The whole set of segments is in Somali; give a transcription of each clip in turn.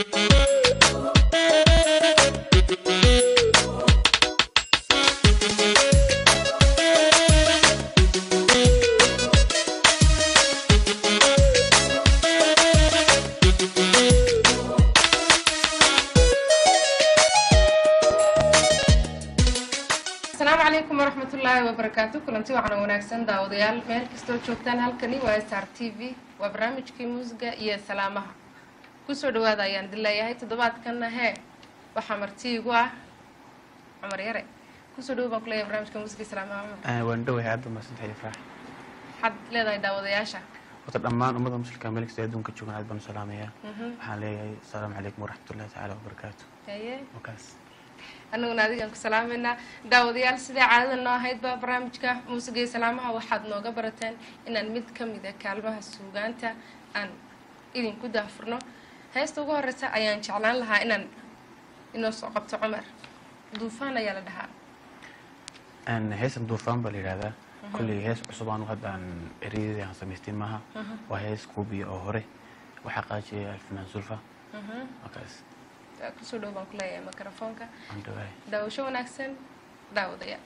asalaamu calaykum waraxmatullaahi wabarakaatu kulanti waxaana wanaagsan daawadayaal meel kastoo joogtaan halkani waa sr t v waa barnaamijkii muusiga iyo salaamaha kusoo dhawaada ayaan idin leeyahay toddobaadkanna hee waxaa marti igu ah cumar yare kusoo dhawo baan kuleeyahay barnaamijka muusiga iyo salaamaha cumar waan dhowahay aad baa mahadsantahay ifraax waxaad leedahay daawadayaasha horta dhammaan ummada muslimka meel kasta adduunka joogan aad baan u salaamayaa Mhm. waxaan leeyahay asalaamu calaykum waraxmatullahi tacaala wabarakaatu haye wakaas annaguna adigaan ku salaamaynaa daawadayaal sidai caadada noo ahaydba barnaamijka muusiga iyo salaamaha waxaad nooga barateen inaan mid ka mid a kaalmaha suugaanta aan idinku daafurno heesta ugu horeysa ayaan jeclaan lahaa inaan inoo soo qabto cumar duufaan ayaa la dhahaa Een, heesan duufaan baa la yidhahdaa kolley hees cusub aanu hadda aan ereyadii aan samaystin maaha waa hees kuubiya oo hore waxaa qaajiyay alfanaan sulfa wakaas kusoo dhow baan ku leeyahay mikrofoonka waan dhowahay daawasho wanaagsan daawadayaal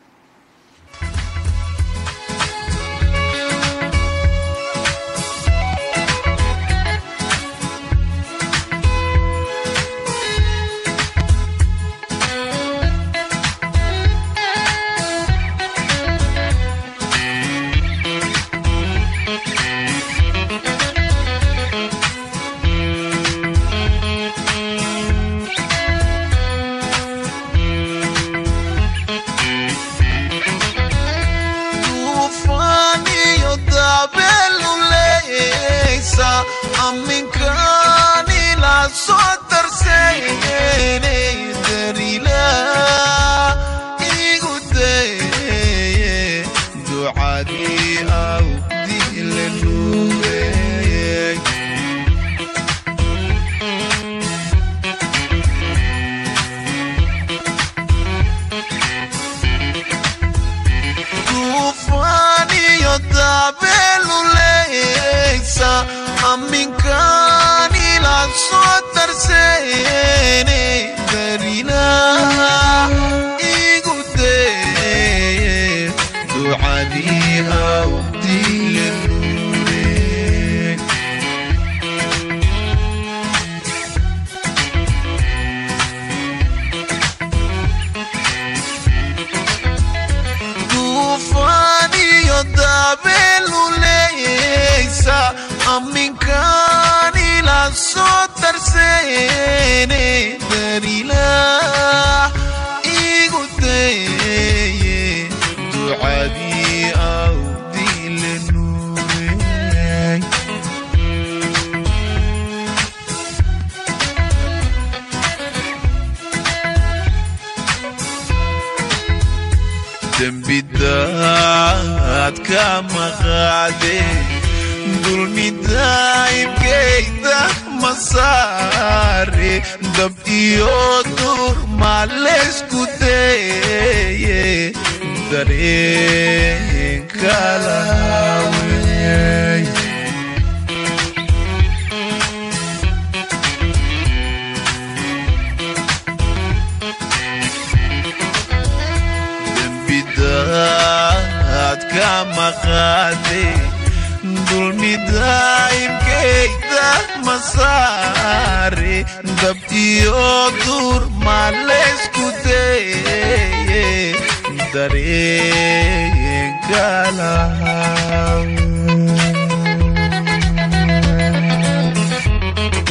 tuufaaniyo daabelu leysa aminkaani la soo darseene darila igu deye ducadii awdile nuugey tuufaaniyo daabelu leysa aminkaani la soo darseene darila igu deye ducadii awdile nuure tuufaaniyo daabelu leysa aminkaani la soo darseene darila igu deye ducadii awdile nuure dembidaad ka maqaade dulmidaybkayda masaare dab iyo dur maleysku deye dareenkalaawey dembidaad ka maqaade dulmidaybkayda masaare dab iyo dur maleysku deye dareenkalaawey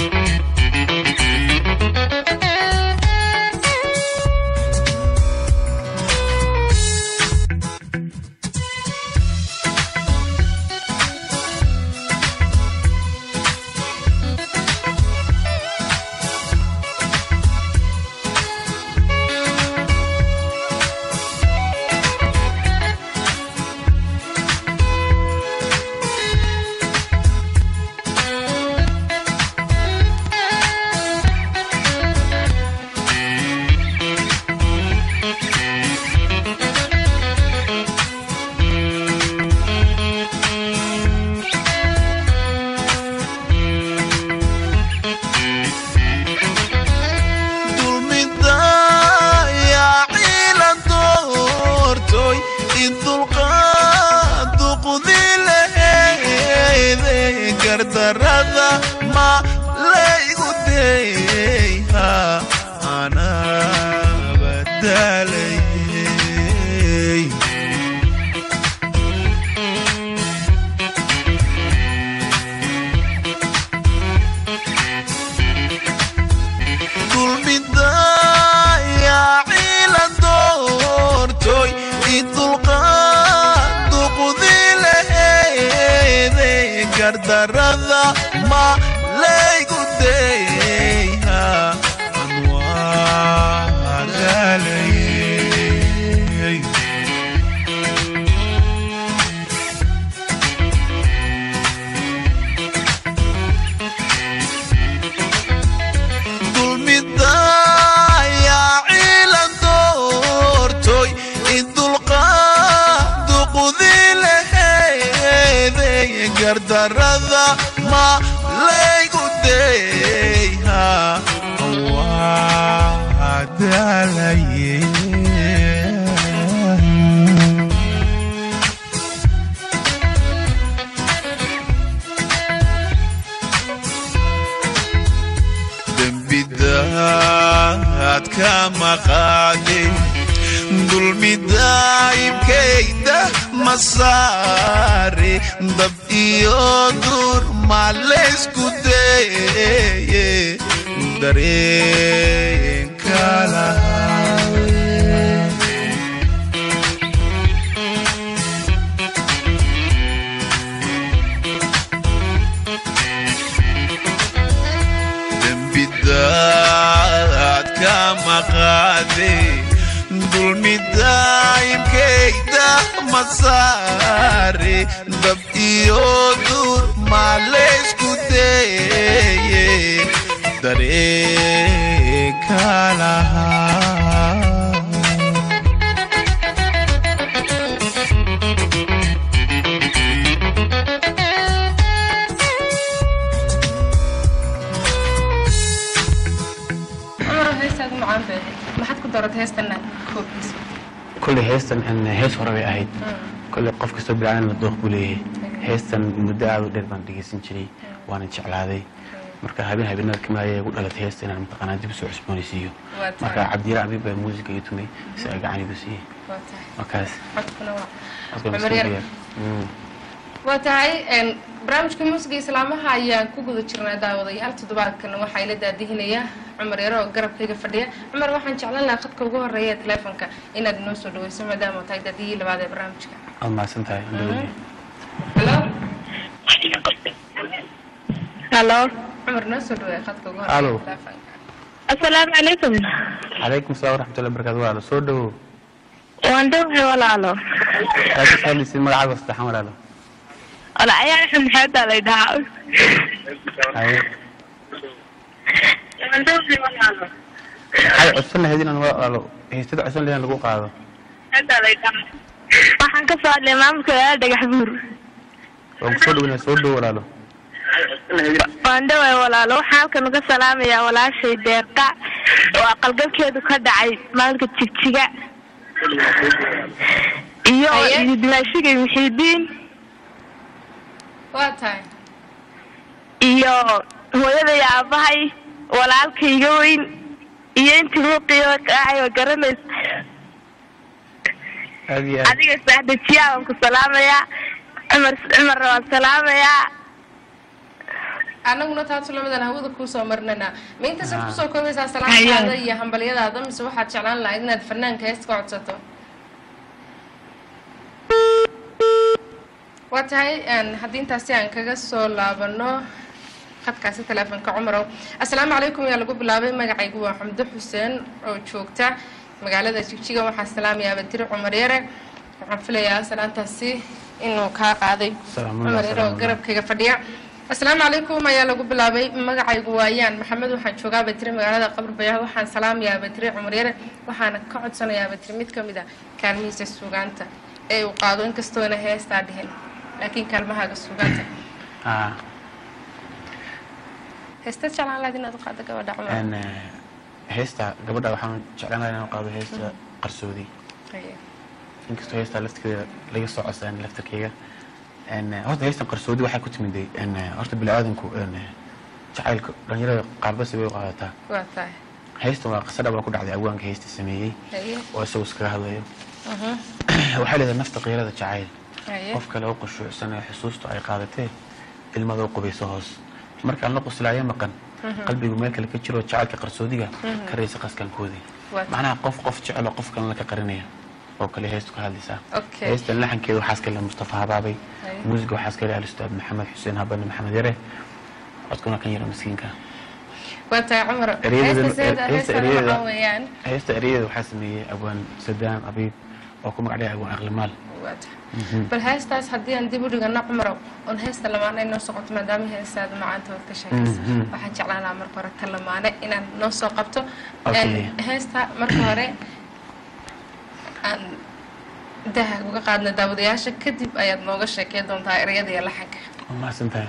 gardarada ma laygu deyha waa daalaye dembidaad ka maqaade dulmidaayibkayda masaare dab iyo dur maleysku deye dareenka lahaa dembidaad ka maqaade dulmidaayibkayda masaare dab iyo dur maleysku deye dareenka lahaa cumar heestaad macaan bay ahayd maxaad ku dooratay heestana koobkiisa kolley heestan een, hees hore bay ahayd kolley qof kastoo bilaadanna dooq buu leeyahay heestan muddo aad u dheer baan dhegeysan jiray waana jeclaaday marka habeen habeenada kamid ayay igu dhalatay heesta inaan mataqaanaa dib usoo cusboonaysiiyo Waa tahay. marka cabdiyara abib baa muusiga ii tumay si ay gacan igu siiyey waa tahay markaas codkuna waa codka Cumar miskiinka yar. yar. Mm. waa tahay een, barnaamijka muusiga islaamaha ayaan ku guda jirnaa daawadayaal toddobaadkan waxaa ila daadihinaya cumar yaro oo garabkayga fadhiya cumar waxaan jeclan lahaa khadka ugu horeeya ee teleefonka inaad inoo soo dhaweyso maadaama tahay daadiyihii labaad ee barnaamijka waad mahadsan tahay andhawadi halo halo cumar noo soo dhaweeya khadka ugu Halo. horeeya ee teleefonka assalaamu calaykum calaykum salaam waraxmatullahi barakaatu walaalo soo dhowow waan dhowhay walaalo yaa ka saalisid magacaaga saddexan walaalo wala ayaan axmed maxamedaa lay dhahaa haye waan dhowhay walaalo waxay codsan lahayd inaan walaalo heystada codsan lahayd in lagu qaado maxamedaa lay dhahaa waxaan ka soo hadlay maamulka walaala dhagax buur waan kusoo dhowinaa soo dhow walaalo waan dhowhay walaalo waxaan halkan uga salaamayaa walaashay deeqa oo aqalgalkeedu ka dhacay maalinka jigjiga iyo Haye. iyo dimaashigay muxiidiin waa tahay iyo hooyaday aabahay walaalkayga weyn iyo intii muuqiyo kacay oo garanaysa aad iyo aad adiga saxdajiyaa waan ku salaamayaa cumar cumarna waan salaamayaa annaguna taatu lamadan hawada kuusoo marinanaa ma intaasad Ah. kusoo koobaysaa salaamtaada iyo hambalyadaada mise waxaad jeclaan lahayd inaad fanaanka heesta ka codsato waa tahay een, haddii intaasi aan kaga soo laabano khadkaasi teleefonka cumarow assalaamu calaykum ayaa lagu bilaabay magacaygu waa xamdo xuseen oo joogta magaalada jigjiga waxaa salaamayaa badiri cumar yare waxaan filayaa salaantaasi inuu kaa qaaday Salaamullaah, cumar yare oo salaamullaah. garabkayga fadhiya asalaamu calaykum ayaa lagu bilaabay magacaygu waayaan maxamed waxaan joogaa batiri magaalada qabr bayaah waxaan salaamayaa batiri cumar yare waxaana ka codsanayaa batiri mid ka mid a kaalmihiisa suugaanta ee uu qaado inkastoona heestaa dhihin laakiin kaalmahaaga suugaanta Ah, heesta jeclaan lahayd inaad u qaado gabadha cumar een, eh, heesta gabadha waxaan jeclaan lahaa inaan qaado heesta qarsoodi Haye. inkastoo heestaa laftirkeeda laga soo codsan laftirkeyga een, eh, horta heestan qarsoodi waxay ku timiday een, eh, horta bini-aadanku een, eh, jacaylka dhalinyarada qaarbasi bay u qaadataa waa tahay heystan waa qisa dhaba ku dhacday awaanka heesta sameeyey haye oo isagu iskaga hadlayo Mhm. waxay leedahay nafta qiirada jacayl haye qof kale oo qushuucsan ee xusuustu ay qaadatee ilmada u qubayso hoos markaan la quslaayo maqan qalbigu meel kale ka jiro jacaylka qarsoodiga ka raysa qaskankoodii Waa- macnaha qof qof jecel oo qof kalena ka qarinaya oo kale heestu ka hadlaysaa Okay. heestan laxankeeda waxaa iska leh mustafa habaabay Haye. muusiga waxaa iska leh alistaad maxamed xuseen habane maxamed yare codkuna kan yaro miskiinka waa tahay cumar Ereyada- heesta seeda heesta heesta ereyada- waxaa weeyaan heesta ereyada waxaa sameeyey abwaan sadaan abiib oo ku magac dhigay abwaan aqlimaal waa tahay bal heestaas haddii aan dib u dhigano cumarow oon heesta lamaane ay noo socoto maadaama heestaada macaanta waad ka sheekaysa Mhm. waxaan jeclaan lahaa marka hore ta lamaane inaan noo soo qabto Okay. Een, heesta marka hore aan daha uga qaadna daawadayaasha kadib ayaad nooga sheekey doontaa ereyada iyo laxanka waa mahadsan tahay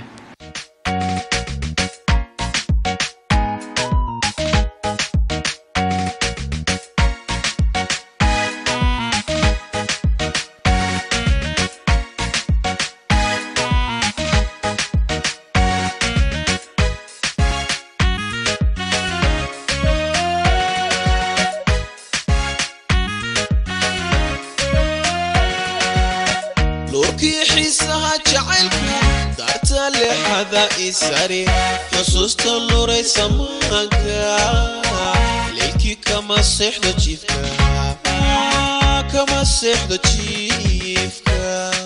nuurkii xiisaha jacaylku daarta leexada isari xusuusta nuraysa maanka leylkii kama seexdo jiifka kama seexdo jiifka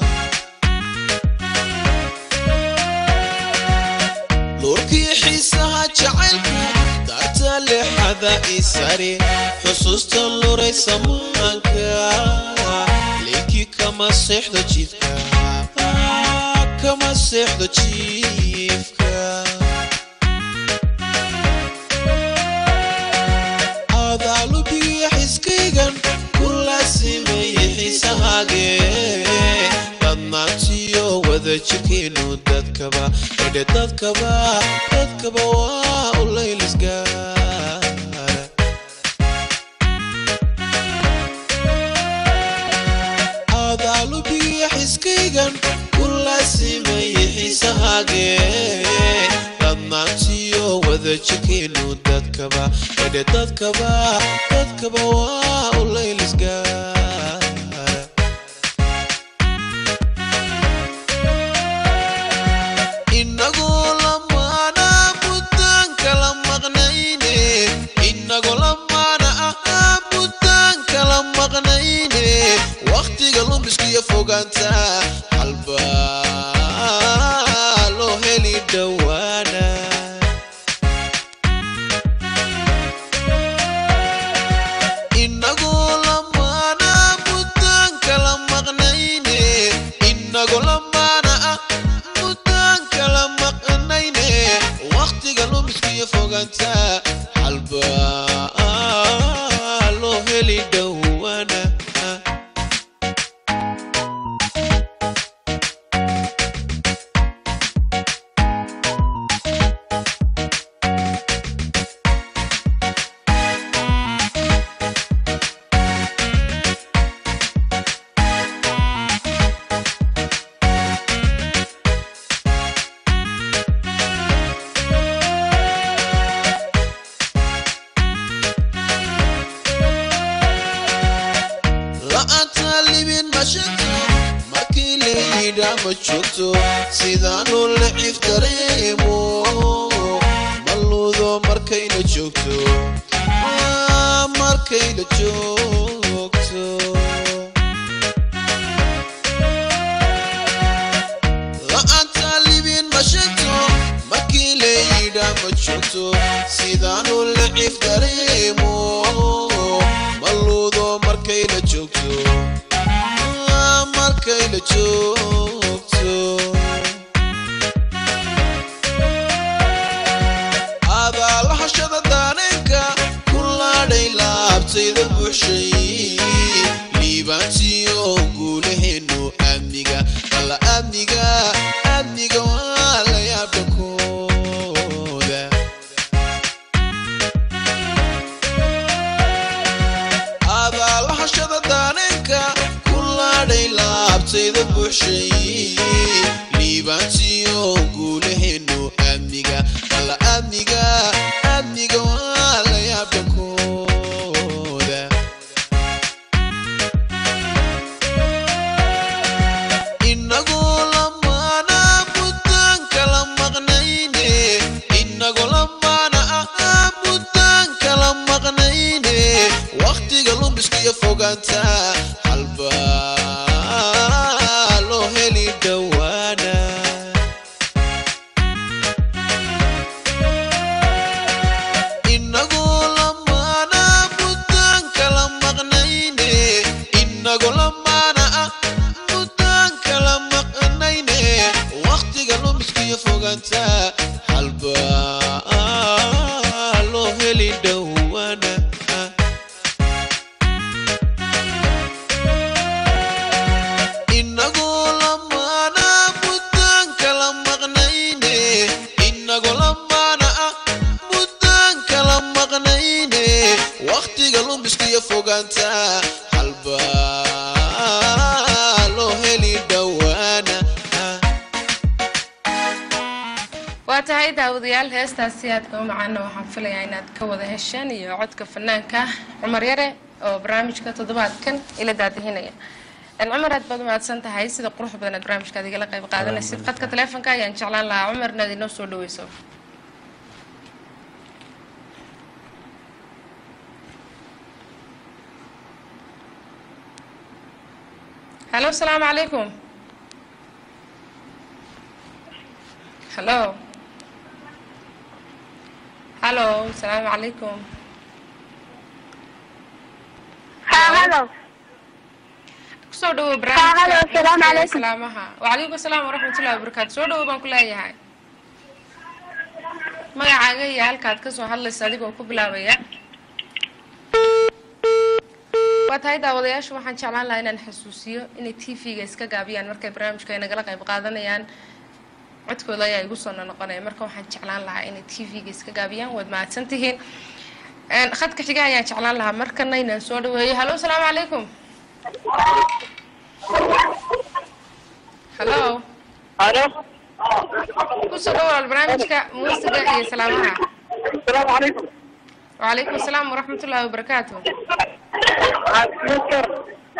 nuurkii xiisaha jacaylku daarta leexada isari xusuusta nuraysa maanka leylkii kama seexdo jiifka kama seexdo jiifka adaalubigiyo xiskaygan ku laasimeeyey xiisahaage dadnaantiyo wada jirkeenu dadkaba edhe dadkaba dadkaba waa u laylisgaara adaalubigiyo xiskaygan ku laasimeeyey xiisahaage dadnaantiyo wada jirkeenu dadkaba edhe dadkaba dadkaba waa u laylisgaara inagoo lamaana buddaan kala maqnayne inagoo lamaana ahaa buddaan kala maqnayne wakhtiga lumiskiyo fogaanta halbaa loo heli dhowaana inagoo lamaana buddaan kala maqnayne inagoo lamaana ah buddaan kala maqnayne wakhtiga lumiskiyo fogaanta halbaa loo heli dhowaana la'aanta libin ma sheegto markii layidhaa ma joogto sidaanu lacif dareemo maluudo markayna joogto Ah, markayna joogto la'aanta libin ma sheegto markii layidhaa ma joogto sidaanu lacif dareemo maluudo markayna joogto Ah, markayna joogto adaalahashada daaneenka ku laadhay laabtayda buuxshay liibaantiyo guulaheenu amniga alla amniga amniga waa la yaabdhankooda adaalahashada daaneenka ku laadhay laabtayda buuxshay liibaantiyo guulaheenu amniga alla amniga amniga waa la yaabdhankooda inagoo lamaana buddaan kala maqnayne inagoo lamaana ahaa buddaan kala maqnayne wakhtiga lumiskiyo fogaanta halbaa loo heli dhowaana inagoo lamaana buddaan kala maqnayne inagoo lamaana ah buddaan kala maqnayne wakhtiga lumiskiyo fogaanta halbaa loo heli dhowaana inagoo lamaana buddaan kala waktiga lumiskiyo fogaanta halbaa loo heli dhowaana waa tahay daawadayaal heestaasi aadka u macaana waxaan filayaa inaad ka wada hesheen iyo codka fanaanka cumar yare oo barnaamijka toddobaadkan ila daadihinaya Een, cumar aad baad umahadsan tahay sida qurux badan aad barnaamijkaad igala qayb qaadanaysid qadka taleefonka ayaan jeclaan lahaa cumar inaad inoo soo dhaweyso halo asalaamu calaykum halo halo asalaamu calaykum ha halo kusoo dhawow Ha, halo, barnaamijka asalaamu Muusika iyo calaykum. salaamaha wacalaykum asalaam waraxmatullahi wabarakaatu soo dhawow baan ku leeyahay magacaaga iyo halkaad kasoo hadlaysa adigoo ku bilaabaya waa tahay daawadayaasha waxaan jeclaan lahaa inaan xasuusiyo inay t v-ga iska gaabiyaan markay barnaamijka ay nagala qayb qaadanayaan codkooda ayaa igu soo noqonaya marka waxaan jeclaan lahaa inay t v-ga iska gaabiyaan waad mahadsan tihiin Een, khadka xiga ayaan jeclaan lahaa markana inaan soo dhaweeyo halo asalaamu calaykum halo Alo, kusoo dhawaal barnaamijka muusiga iyo salaamaha asalaamu calaykum. wacalaykum asalaam waraxmatullaahi wabarakaatu Mister,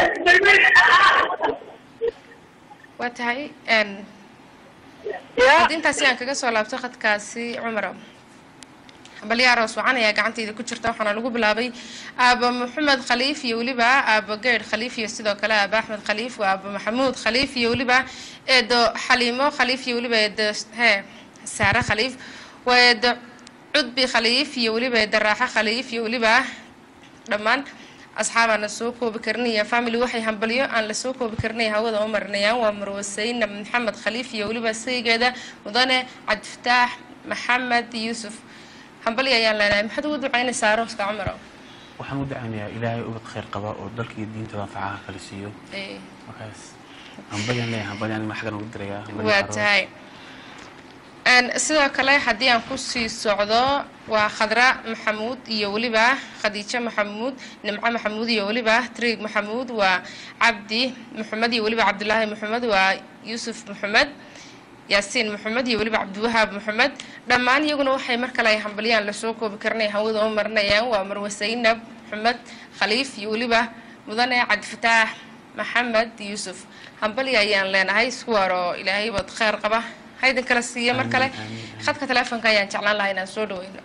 waa tahay een, ya, haddii intaasi aan kaga soo laabto khadkaasi cumaro balyaros wacan ayaa gacantayda ku jirta waxaana lagu bilaabay aaba maxamed khaliif iyo weliba aaba geydh khaliif iyo sidoo kale aaba axmed khaliif waa aaba maxamuud khaliif iyo weliba eedo xaliimo khaliif iyo weliba eedo he saare khaliif waa eedo cudbi khaliif iyo weliba eedo raaxo khaliif iyo weliba dhammaan asxaabaan la soo koobi karinaya family waxay hambalyo aan la soo koobi karinaya hawada u marinayaan waa marwasayna maxamed khaliif iyo weliba saygeeda mudane cabdifataax maxamed yuusuf hambalyo ayaan leenahay maxaad ugu ducaynaysaa arooska cumaro waxaan u dacaynayaa ilaahay ubad khayr qaba oo dalka iyo diintada anfacaha kala siiyo Eh, markaas hambalyaan leeyahay hambalyaan ma xaggan ugu dirayaa hambalyo waa aroos. tahay Een, sidoo kale haddii aan kusii socdo waa khadra maxamuud iyo weliba khadiijo maxamuud nimco maxamuud iyo weliba triig maxamuud waa cabdi maxamed iyo weliba cabdulaahi maxamed waa yuusuf maxamed yaasiin maxamed iyo weliba cabdiwahaab maxamed dhammaan iyaguna waxay mar kale ay hambalyaan lasoo koobi karinay hawada u marinayaan waa marwe saynab maxamed khaliif iyo weliba mudane cabdifataax maxamed yuusuf hambalya ayaan leenahay isku waro ilaahay baad kheyr qaba haydin kala siiya mar kale Amiin, amiin, amiin. khadka teleefonka ayaan jeclaan lahaa inaan soo dhaweyno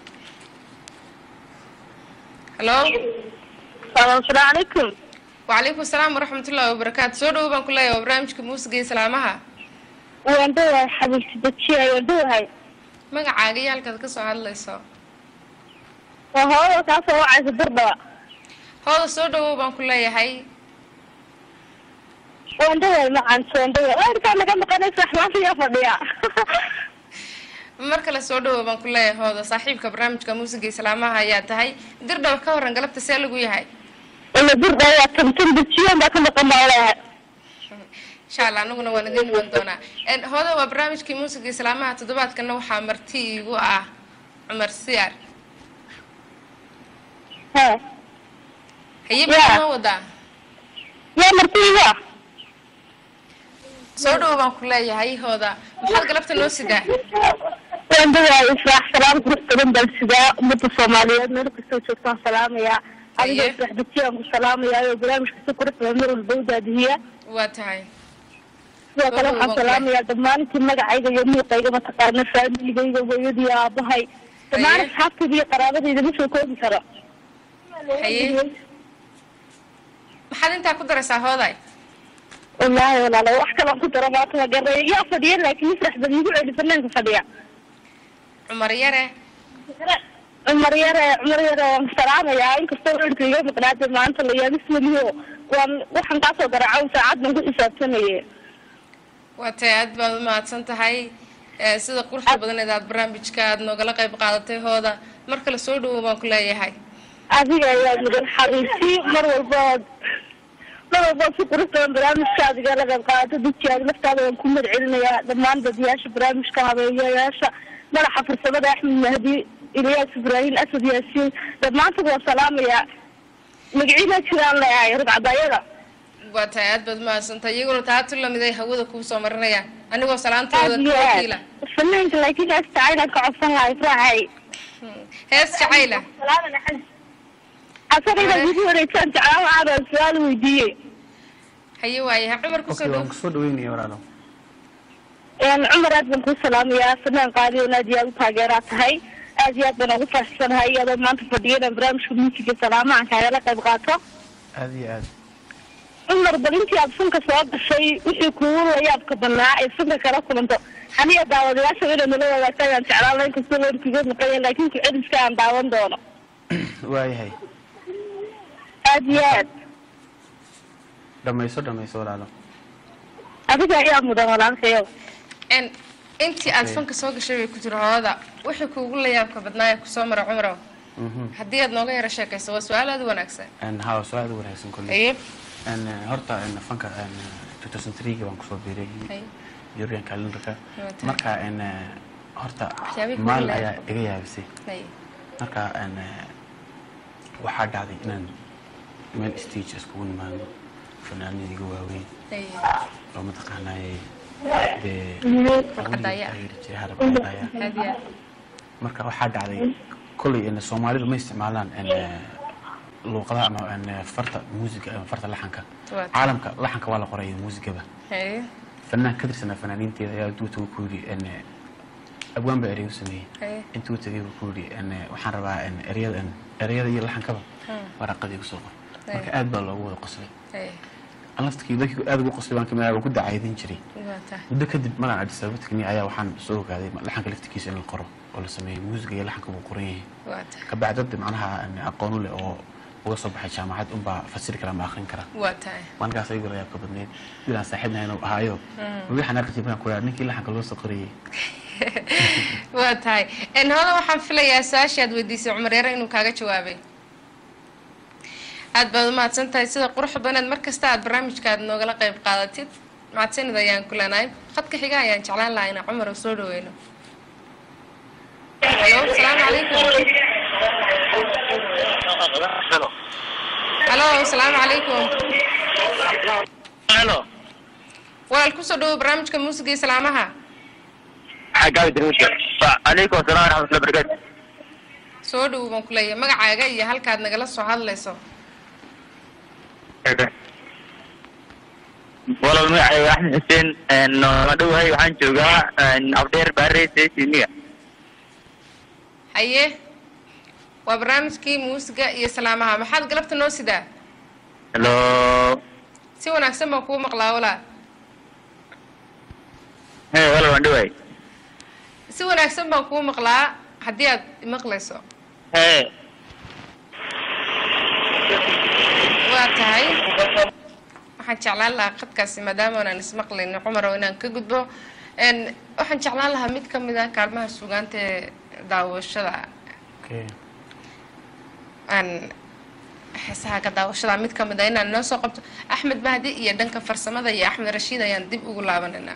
halo asalaamu calaykum wacalaykum asalaam waraxmatullaahi wabarakaatu soo dhawo baan ku leeyahay waa barnaamijka muusiga iyo salaamaha waan dhawahay xabiibti dajiya waan dhawahay magacaaga iyo halkaad ka soo hadlayso waa hooda kaasoo wacaysa dardhawa hooda soo dhawow baan ku leeyahay waan dhawahay macaan waan dhawahay waarkaa naga maqanaysa axmaanta yaa fadhiya mar kale soo dhawow baan ku leeyahay hooda saaxiibka barnaamijka muusiga iyo salaamaha ayaa tahay dirdhaw ka waran galabta see lagu yahay ila dardhawa waa tantan dajiyan baa ka maqan baa leeyahay insha allah anaguna waan idin iman doonaa En, hooda waa barnaamijkii muusiga iyo salaamaha toddobaadkana waxaa marti iigu ah cumar siyaar ha haye Yeah. maxaa noo wadaa yaa martiiga soo dhawow baan ku leeyahay hooda maxaad galabta noo sidaa waan dhawahay israax salaam qurux badan baan sidaa ummadda soomaaliyeed meel kastoo joogtaan salaamayaa adigoo Haye. israax dajiyaan ku salaamayaa oo barnaamijka si qurux badan mar walba u daadihiya waa tahay sidoo kale Soo waxaan dhawow, salaamayaa dhammaan intii magacayga iyo muuqayga mataqaana faamiligayga hooyadii aabahay dhammaan Haye. asxaabtayda iyo qaraabadayda ma soo koobi karo Haye. maxaad intaa ku daraysaa hooday wallaahi walaalo wax kalaan ku daro maanta ma garanaya yaa fadhiya laakiin israax bad igu celi banaanka fadhiya cumar yare cumar yare cumar yare waan salaamayaa inkastoo reerka iga maqnaatay maanta la yaabis weliyo waan waxaan kaasoo garaacow saacad baan ku xisaabtamaye waa tahay aad baad u mahadsan tahay Eh, sida quruxda badaneed aad barnaamijka aad noogala qayb qaadatay hooda mar kale soo dhawow baan ku leeyahay adiga ayaa mudan xariisi mar walbood mar walbood si qurux badan barnaamijka adiga la qayb qaadato dadkiaada laftaada waan ku mahad celinayaa dhammaan dadiyaasha barnaamijka habeeyayaasha madaxa farsamada axmed mahdi ilyaas ibraahim asad yaasiin dhammaantood waan salaamayaa magaciina jiraan leeyahay rugcadayada waa tahay aad baad mahadsantahay iyaguna taatu lamid ay hawada kuu soo marinayaan anigoo salaantooda aad iyo ka aad wakiila fanaanka laakiin heesta aynan ka codsan lahay raaxay hees jacayla xasan inaad igu wareegtaan jeclaan lahaa su-aal weydiiyey haye waayaha cumar kusoo okay dhow waan kusoo dhaweynaya walaalo een cumar aad baan kuu salaamayaa fanaan qaadiyoon aad iyo aad u taageeraa tahay aad iyo aad baan ugu faraxsanahay iyadoo maanta fadhiya inaan barnaamijka muusiga salaamahan kaagala qayb qaato aad iyo aad cumar bal intii aad funka soo gashay wixii kugu layaabka banaa ee funka kala kulanto aniga daawadayaasha inay nala wadaagta ayaan jeclaan lahayn kastoo weerkiga maqanya laakiin ku-celiska aan daawan doono waayahay aad iyo aad dhamayso dhamayso walaalo adiga ayaa mudan walaalkayow n intii aad Okay. fanka soo gashay bay ku jiro hooda wixii kuugu layaabka badnaaya kusoo mara cumrow Mhm. haddii aad nooga yaro sheekayso waa su-aal aad u wanaagsan Een, haa waa su-aal aad u wanaagsan kolley haye Een, eh, horta een, fanka een, 2003 baan kusoo biiray haye European calendarka Wata. marka een, eh, horta Waxyaabihii kugu maalin layaab- ayaa iga yaabisay haye marka een, eh, waxaa dhacday inaan meel stage iskugu nimaadno fanaanada iga waaweyn haye oo mataqaanaaye dee Cadaya. taageeri jiray harab cadaya aad iyo aad marka waxaa dhacday kolley in soomaalidu ma isticmaalaan in luuqadaha ama in farta muusiga ama farta laxanka Waa tahay. caalamka laxanka waa la qoraya muusigaba haye fanaan ka tirsanaa fanaaniinteeda ayaa intuu tagay ku yidhi in abwaan baa erey u sameeyey haye intuu tagay buu ku yidhi in waxaan rabaa in ereyada in ereyada iyo laxankaba Hmm. waraaqadii ku soo qor marka Ay. aad baa loogu wada qoslay haye laftkii dadkii aad ugu qoslay baan kamid ahaa waan ku dacaydin jiray waa tahay muddo kadib maraan adis ababa tagnay ayaa waxaan soo ogaaday laxanka laftigiisa in la qoro oo la sameeyo muusiga iyo laxanka buu qoran yahay waa tahay kabacdi dad macnaha aan aqoon u leh oo uga soo baxay jaamacad unbaa fasiri kara ama akhrin kara waa tahay maalinkaas ayagu la yaabka badneyd wilaan saaxiibnahay inuu ahaayo waxaan arki jiray ku ninkii laxanka loo soo qorayay waa tahay n hooda waxaan filayaa su-aashii aad weydiisay cumar yare inuu kaaga jawaabay aad baad umahadsan tahay sida quruxda baneed mar kasta aad barnaamijka aad noogala qayb qaadatid mahadsanid ayaan ku leenahay khadka xiga ayaan jeclaan lahaa inaan cumar u soo dhaweyno halo asalaamu calaykum halo asalaamu calaykum Hello. walaal kusoo dhawo barnaamijka muusiga iyo salaamaha xaggaa dirmisha calaykum asalaam waraxmatullahi wabarakaatu soo dhawo baan ku leeyahay magacaaga iyo halkaad nagala soo hadlayso walaal magacayga axmed xuseen ma dhowahay waxaan joogaa abdheer baare sesimiga haye waa barnaamijkii muusiga iyo salaamaha maxaad galabta noo sidaa hello si wanaagsan baan kuu maqlaa walaa he walaal waan dhowahay si wanaagsan baan kuu maqlaa haddii aad maqlayso he waa tahay waxaan jeclaan lahaa khadkaasi maadaama aanan ismaqlaynin cumar oo inaan ka gudbo n waxaan jeclaan lahaa mid ka mid ah kaalmaha sugaanta ee daawashada okay aan heesaha ka daawashada mid ka mid ah inaan inoo soo qabto axmed mahdi iyo dhanka farsamada iyo axmed rashiid ayaan dib ugu laabanaynaa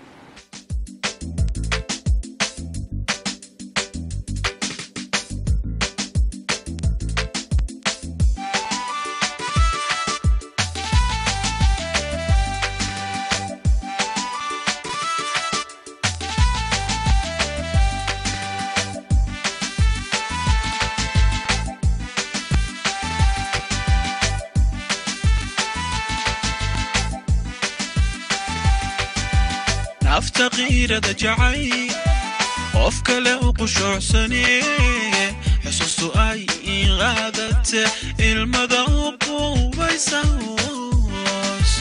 nafta qiirada jacay qof kale u qushuucsane xusuustu ay iqaadate ilmada u qubaysa hoos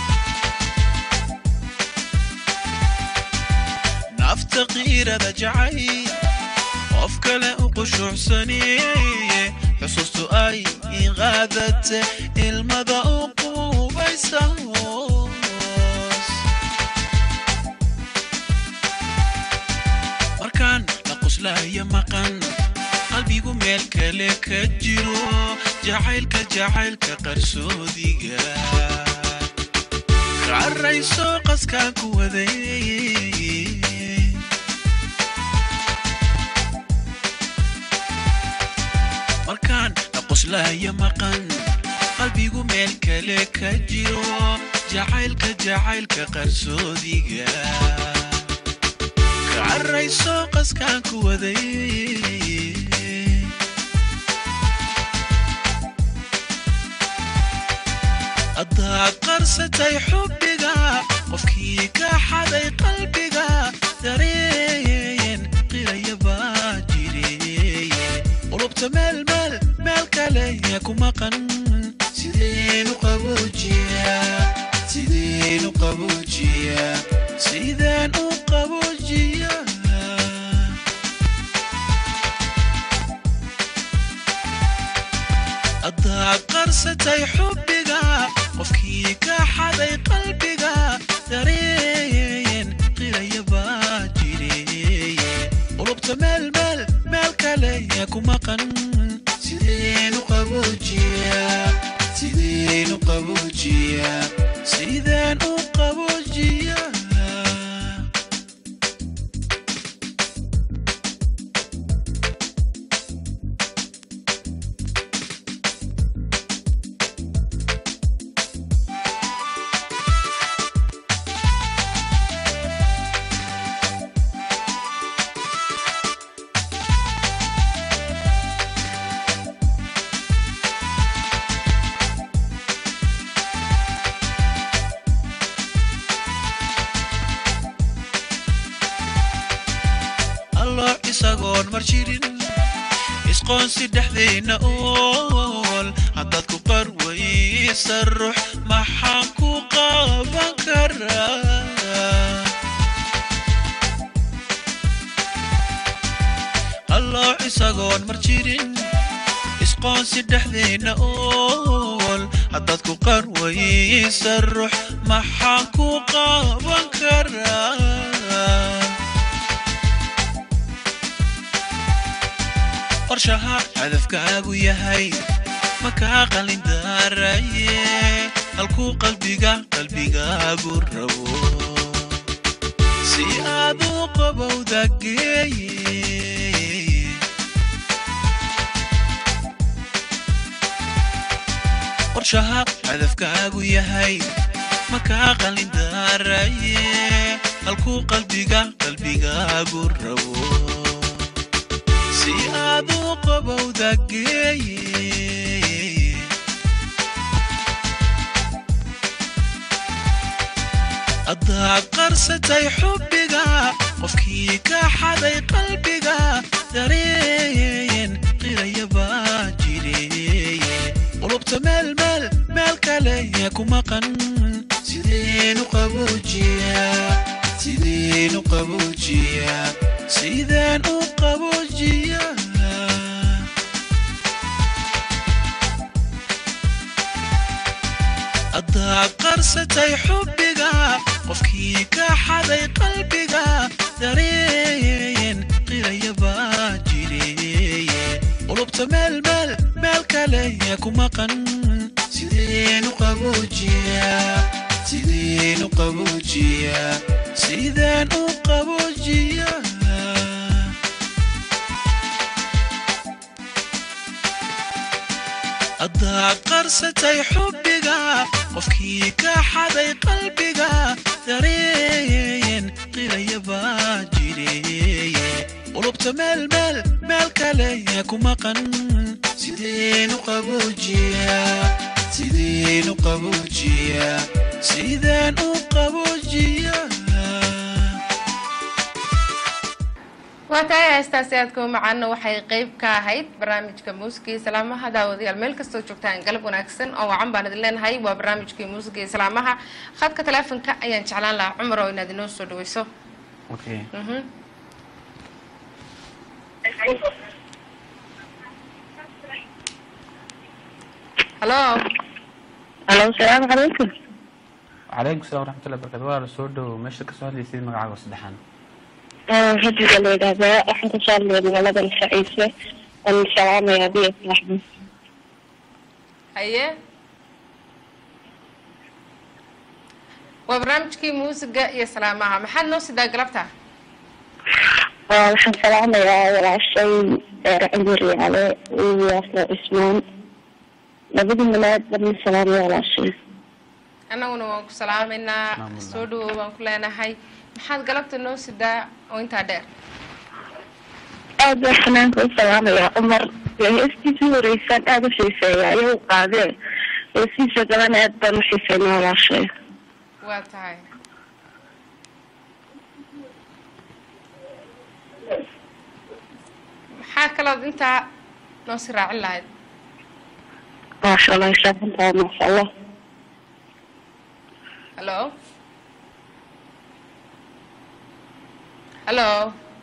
nafta qiirada jacay qof kale u qushuucsane xusuustu ay iqaadate ilmada u qubaysa hoos markaan la qoslaayo maqan qalbigu meel kale ka jiro jacaylka jacaylka qarsoodiga qarayso qaskaan ku waday markaan la qoslaayo maqan qalbigu meel kale ka jiro jacaylka jacaylka qarsoodiga ka carrayso qaskaan ku waday haddaad qarsatay xubbiga qofkii ka xaday qalbiga dareen qiraya baa jire qulubta meel meel meel kale yaa ku maqan sideenu qaboojiya sideenu qaboojiya sideen u qaboojiya haddaad qarsatay xubbiga qofkii ka xaday qalbiga dareen qiraya baa jire qulubta meel meel meel kale yaa ku maqan sideenu qaboojiya sideenu qaboojiya sideen u qaboojiya allo isagoon mar jirin isqoonsi dhexdayna ool haddaad ku qarwaysa ruux maxaan ku qaban karaa allo isagoon mar jirin isqoonsi dhexdayna ool haddaad ku qarwaysa ruux maxaan ku qaban karaa qorshaha hadafkaagu yahay makaa qalin daaraye halkuu qalbiga qalbigaagu rabo si aad u qabowda geeye qorshaha hadafkaagu yahay makaa qalin daaraye halkuu qalbiga qalbigaagu rabo si aad u qabowda geeye haddaad qarsatay xubbiga qofkii ka xaday qalbiga dareen qiraya baa jire qulubta meel meel meel kale yaa ku maqan sideenu qaboojiya sideenu qaboojiya sideen u qaboojiya haddaad qarsatay xubbiga qofkii ka xaday qalbiga dareen qiraya baa jire qulubta meel meel meel kale yaa ku maqan sideenu qaboojiya sideenu qaboojiya sideen u qaboojiya haddaad qarsatay xubbiga qofkii ka xaday qalbiga dareen qiraya baa jire qulubta meel meel meel kale yaa ku maqan sideenu qaboojiya sideenu qaboojiya sideen u qaboojiya waa tahay heestaasi aadka u macaana waxay qeyb ka ahayd barnaamijka muusiga iyo salaamaha daawadayaal meel kastoo joogtaan galab wanaagsan oo wacan baan idin leenahay waa barnaamijkii muusiga iyo salaamaha khadka taleefonka ayaan jeclaan lahaa cumar oo inaad inoo soo dhaweyso okay Mhm. halo alo salaamu calaykum calaykum salaam waraxmatullahi barakatu waa la soo dhowo meesha kasoo hadlaysid magacaaga saddexaan hadiga la yidhaahdaa waxaan kasoo hadlaya magaalada nafaciise waan salaamaya adiga saaxbi haye waa barnaamijkii muusiga iyo salaamaha maxaad noo sidaa galabta waxaan salaamayaa walaashay reer cimir yaale iyo yaasno cismaan labadii malaad barna salaamaya walaashay annaguna waan ku salaamaynaa Salaamullah. soo dhawow baan ku leenahay maxaad galabta noo sidaa oo intaa dheer aad baa fanaanka u salaamaya cumar ee heestiisii horeysaan aada u xiiseeya ayagu qaadee heestiisa gaban aad baan u xiiseynaa walaashay waa tahay maxaa kalood intaa noo si raacin lahayd maasha allah shaafantaa maasha allah hallo hallo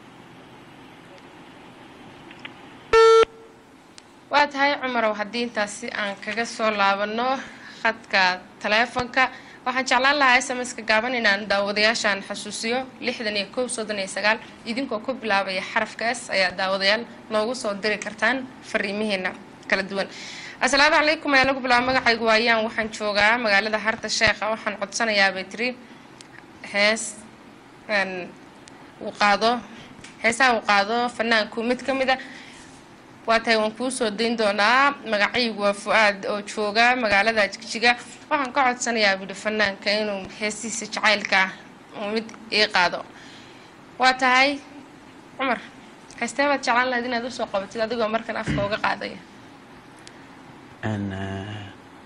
waa tahay cumarow haddii intaasi aan kaga soo laabano khadka taleefonka waxaan jeclaan lahaa s m s ka gaaban inaan daawadayaashaan xasuusiyo lixdan iyo kow soddon iyo sagaal idinkoo ku bilaabaya xarafka s ayaa daawadayaal noogu soo diri kartaan fariimihiina kala duwan asalaamu calaykum ayaa lagu bilaaba magacaygu waayaan waxaan joogaa magaalada harta sheekha waxaan codsanayaa bay tiri hees een, uu qaado heesaha uu qaado fanaanku mid ka mid a waa tahay waan kuu soo dayn doonaa magacaygu waa fu-aad oo jooga magaalada jigjiga waxaan ka codsanayaa buuhi fanaanka inuu heestiisa jacaylka ah uu mid ii qaado waa tahay cumar heestee baad jeclaan lahayd inaad usoo qabatid adigoo markan afka uga qaadaya Een, eh,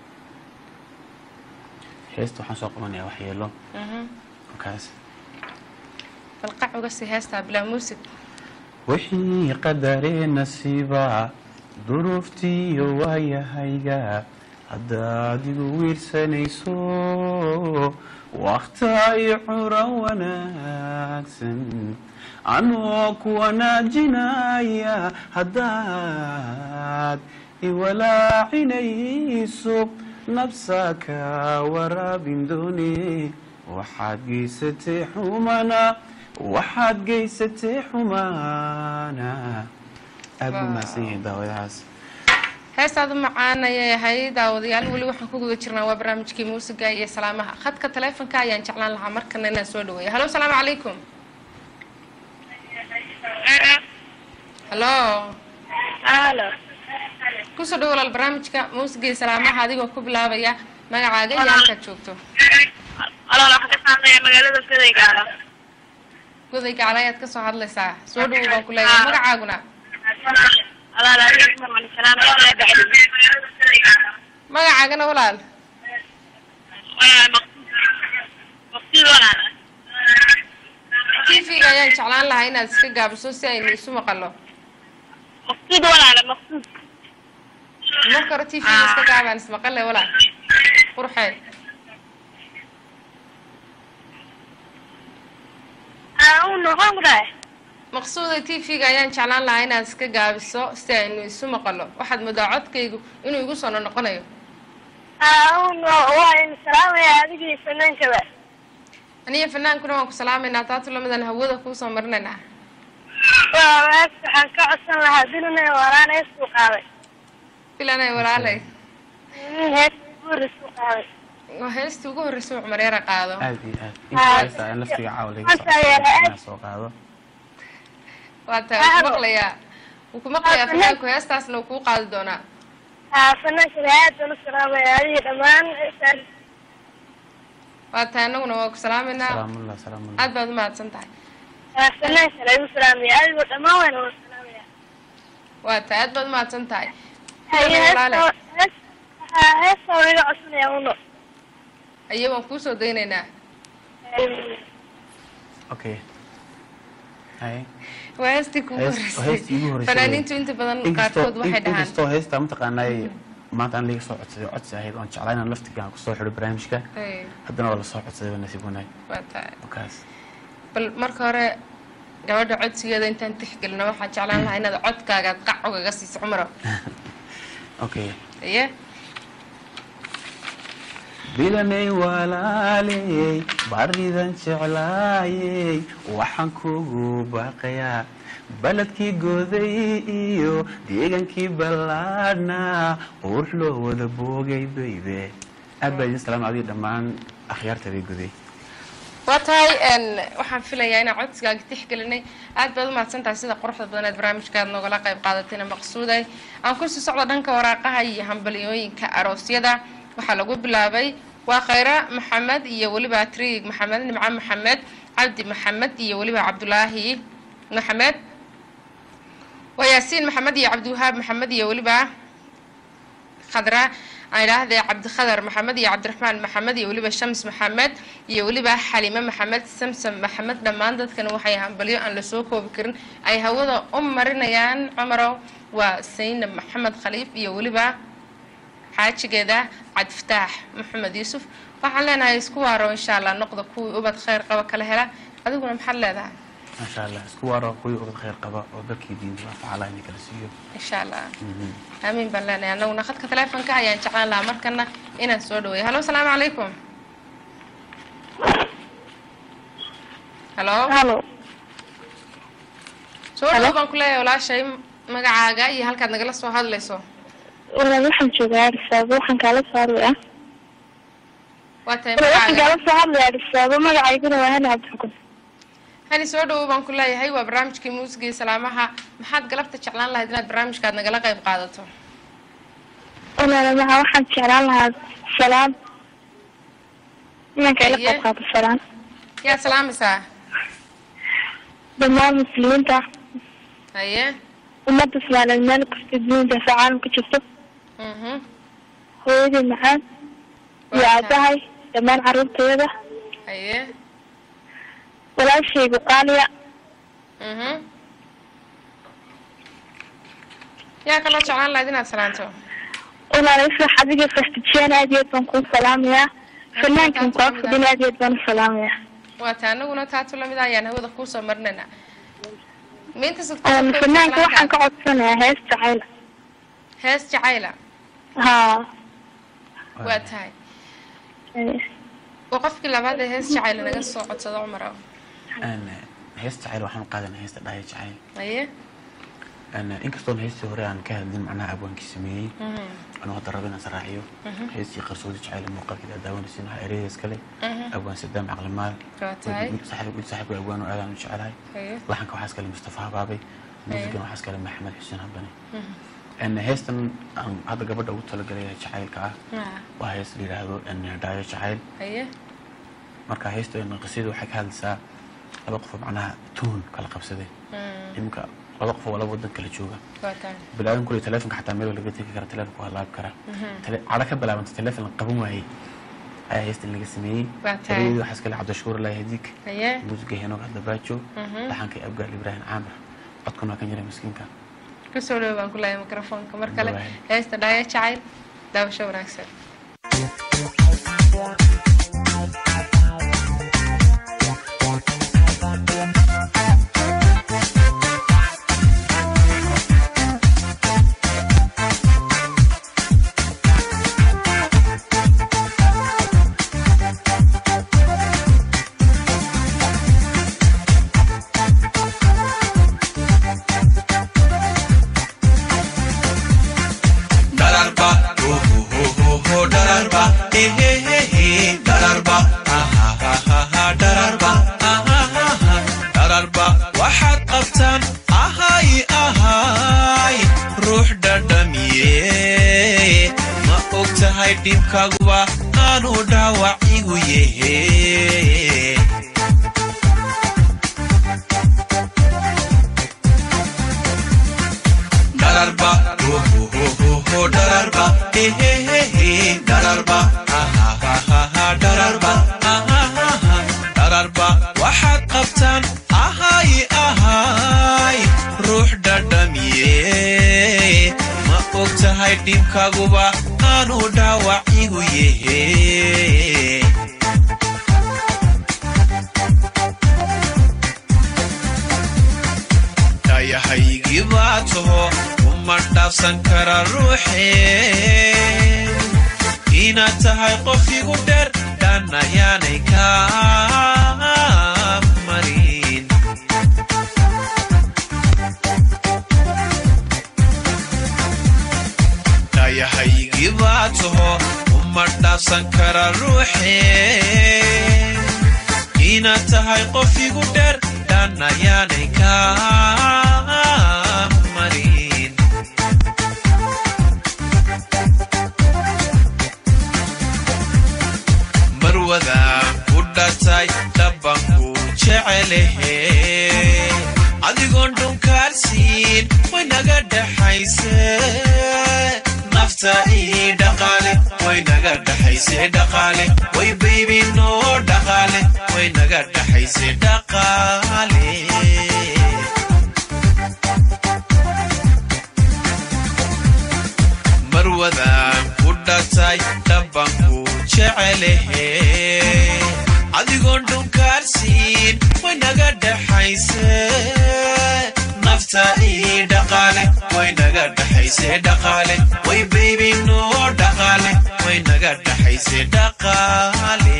heesta waxaan soo qabanayaa waxyeelo Mhm. markaas bal qac uga sii heestaa bilaa muusig wixii qadaree nasiiba duruuftiiyo waayahayga haddaad igu wiirsanayso wakhta ay curan wanaagsan anoo ku wanaajinaya haddaad iwalaacinayso nabsaka waraabin doone waxaad geysatay xumana waxaad geysatay xumaana aad buu mahadsan yahay daawadahaas heestaadu macaan ayay ahayd daawadayaal weli waxaan ku guda jirnaa waa barnaamijkii muusiga iyo salaamaha khadka taleefonka ayaan jeclaan lahaa markana inaan soo dhaweeyo halo salaamu calaykum halo halo kusoo dhawo walaal barnaamijka muusiga iyo salaamaha adigoo ku bilaabaya magacaaga iyo halkaad joogto alool waxaan ka saamaya magaalada gadaygaala goday gacla ayaad kasoo hadlaysaa soo dhawow baan ku leeyahay magacaaguna magacaagana walaal tv-ga ayaan jeclaan lahaa inaad iska gaabiso si aynu isu maqalo maqsuud walaale maqsuud marka hore tv-ga iska gaabaan ismaqale walaal qurxee noqon kudhahay maqsuuda tv-ga ayaan jeclaan lahaa inaad iska gaabiso si aynu isu maqalo waxaad moodaa codkaygu inuu igu soo noqonayo waa in salaamaya adigii fanaankaba aniga fanaankuna waan ku salaamaynaa taatu lamadan hawada kuusoo marinaynaa waa waxaan ka codsan lahaa dilina waraan heestuu qaaday filanay walaalay hees guurisuu qaaday waa heestii ugu horreysay cumar yara qaado aad iyo aad intaasa in laftiga caawa laga Maanta ayaa la- soo soo qaado waa tahay wuu ku maqlayaa wuu ku maqlayaa fanaanku heestaasna wuu kuu qaadi doonaa haa fanaankaba aad baan u salaamaya adigii dhammaan waa tahay annaguna waa ku salaamaynaa salaamullah salaamullah aad baad u mahadsan tahay fanaankana igu salaamaya adigoo dhammaan wayna wada salaamaya waa tahay aad baad u mahadsan tahay Haye, Filanay walaale heesta- hees- haa, heesta waa iga codsanaya uno aye waan kuusoo daynaynaa okay hay waa heestii kugu Hees- waa heestii igu horreysay horreysay. fanaaniintu inta badan inkastoo qaarkood waxay dhahaan inkastoo heesta mataqaanay maanta aan laga soo codsaday codsi ahayd oon jeclaa inaan laftiga aan kusoo xidho barnaamijka Ay, haddana waa lasoo codsaday waa nasiib wanaag waa tahay markaas bal marka hore gabadha codsigeeda intaan tixgelino waxaan jeclaan lahaa inaad codkaagaad qac ugaga siiso cumaro okay aye bilanay walaaley baridan jeclaayey waxaan kugu baaqayaa baledkii goday iyo deegankii ballaadhnaa qurux loo wada boogay baybe aad baa idin salaam adiga dhammaan akhyaarta bay goday waa tahay n waxaan filayaa inaan codsigaaga tixgelinay aad baad u mahadsantahay sida quruxda badan eed barnaamijkaad noogala qayb qaadatayna maqsuuday aan kusii socdo dhanka waraaqaha iyo hambalyooyinka aroosyada waxaa lagu bilaabay waa khayra maxamed iyo weliba triig maxamed nimco maxamed cabdi maxamed iyo weliba cabdulaahi maxamed waa yaasiin maxamed iyo cabdiwahaab maxamed iyo weliba khadra aan idhaahdee cabdikhadar maxamed iyo cabdiraxmaan maxamed iyo weliba shams maxamed iyo weliba xalime maxamed samsam maxamed dhammaan dadkan waxay hambalyo aan lasoo koobi karin ay hawada u marinayaan cumarow waa saynab maxamed khaliif iyo weliba xaajigeeda cabdifataax maxamed yuusuf waxaan leenahay isku waaro insha allah noqda kuwii ubad khayr qaba kala hela adiguna maxaad leedahay maasha allah isku waaro kuwii ubad khayr qaba oo dalkii diinta anfacala inay kala siiyo insha allah aamiin baan leenahay annaguna khadka taleefonka ayaan jeclaan lahaa markana inaan soo dhaweeyo hallo asalaamu calaykum hallo halo soo dhawo baan ku leeyahay walaashay magacaaga iyo halkaad nagala soo hadlayso walaal waxaan joogaa arisaabo waxaan kaala soo hadlayaa waa tahay waxaan magacaaga kaala soo hadlayaa arisaabo magacayguna waa hani cabdixukun hani soo dhawo baan ku leeyahay waa barnaamijkii muusiga iyo salaamaha maxaad galabta jeclaan lahayd inaad barnaamijkaad nagala qayb qaadato walaal maha waxaan jeclaan lahaa salaam inaan kaila Haye. qayb qaato salaam yaa salaamaysaa dhammaan muslimiinta haye ummadda soomaaliyeed meel kasta dunida sa caalamka jirto mhm hooyadii macaan iyo Waa tahay. aabahay dhammaan carruurtayada haye walaashaygu qaaliya mhm yaa kaloo jeclaan lahayd inaad salaanto walaal ifrax adiga faxtijiyaan aad iyo aad baan kuu salaamayaa fanaankan kua fadhin aad iyo aad baan u salaamayaa waa taa anaguna taatu lamid ah ayaan hawada kuusoo marinaynaa miinta Een, fanaanka waxaan ka codsanayaa hees jacayl hees jacayla haa waa tahay Ee, waa qofkii labaad ee hees jacayla naga soo codsado cumar ow Een, heesta jacayl waxaan qaadanaa heesta dhahaya jacayl haye Een, inkastoon heestii hore aan ka hadlin macnaha abwaankii sameeyey Mhm. anuu hadda rabo inaan saraaciyo heestii qarsoodi jacayl muuqaalkeeda aad daawanaysiin waxaa ereyadees kale Mhm. abwaan sadaam caqlimaal waa tahay saaxiib saaxiibka abwaan oo aadaan u jecelahay haye laxanka waxaas kale mustafa habaabay muusigan waxaas kale maxamed xuseen habane Een, heestan aan hadda gabadha ugu talagalay jacaylka ah Ah, waa hees la yidhaahdo een, dhaayo jacayl haye marka heesta qisadu waxay ka hadlaysaa laba qof oo macnaha tuun kala qabsaday Mm, iminka laba qof oo laba wadan kala jooga waa tahay bilaadan kule telefonka xataa meel laga tegi kara telefonka waa laabi karaa Tele- cadho ka bilaabanta telefon la qaban waayey ayaa heestan laga sameeyey Waa tahay. ereyadii waxaas kale cabdishuur lahi hadiik haye muusiga henoog hadda baajo Mhm. dhaxanka abgaal ibraahim caamir codkuna waa kan jiray miskiinka kusoo dhawo baan ku leeyahay mikrofoonka mar kale Waay. heesta dhaaya jacayl daawasho wanaagsan Dararba, oh oh oh oh oh, dararba, eh eh eh eh, dararba, ah ah ah ah ah, dararba, ah ah ah ah, dararba, waxaad qabtaan ahay ahay ruux dhadhamiye ma og tahay dhibkaaguba aanu dhaawac igu yehe dararba oh oh oh oh oh dararba eh eh eh eh dararba ah ah ah ah ah dararba ah ah ah ah dararba waxaad qabtaan ahay ahay ruux dhadhamiye ma og tahay dhibkaaguba aanu dhaawac igu yehe dhayahaygii baa taho uma dhaafsan kara ruuxe inaad tahay qof igu dheer dhan ayaanay kaa marin dhayahaygii baa taho uma dhaafsan kara ruuxe inaad tahay qof igu dheer dhan ayaanay kaa marin marwadaan ku dhatay dhabanku jecelehe adigoon dhunkaarsiin way naga dhaxayse nafta ii dhaqaale way naga dhaxayse dhaqaale way baybi noo dhaqaale way naga dhaxayse dhaqaale marwadaan ku dhatay dhabanku jecelehe adigoon dhunkaarsiin way naga dhaxayse nafta ii dhaqaale way naga dhaxayse dhaqaale way baybi noo dhaqaale way naga dhaxayse dhaqaale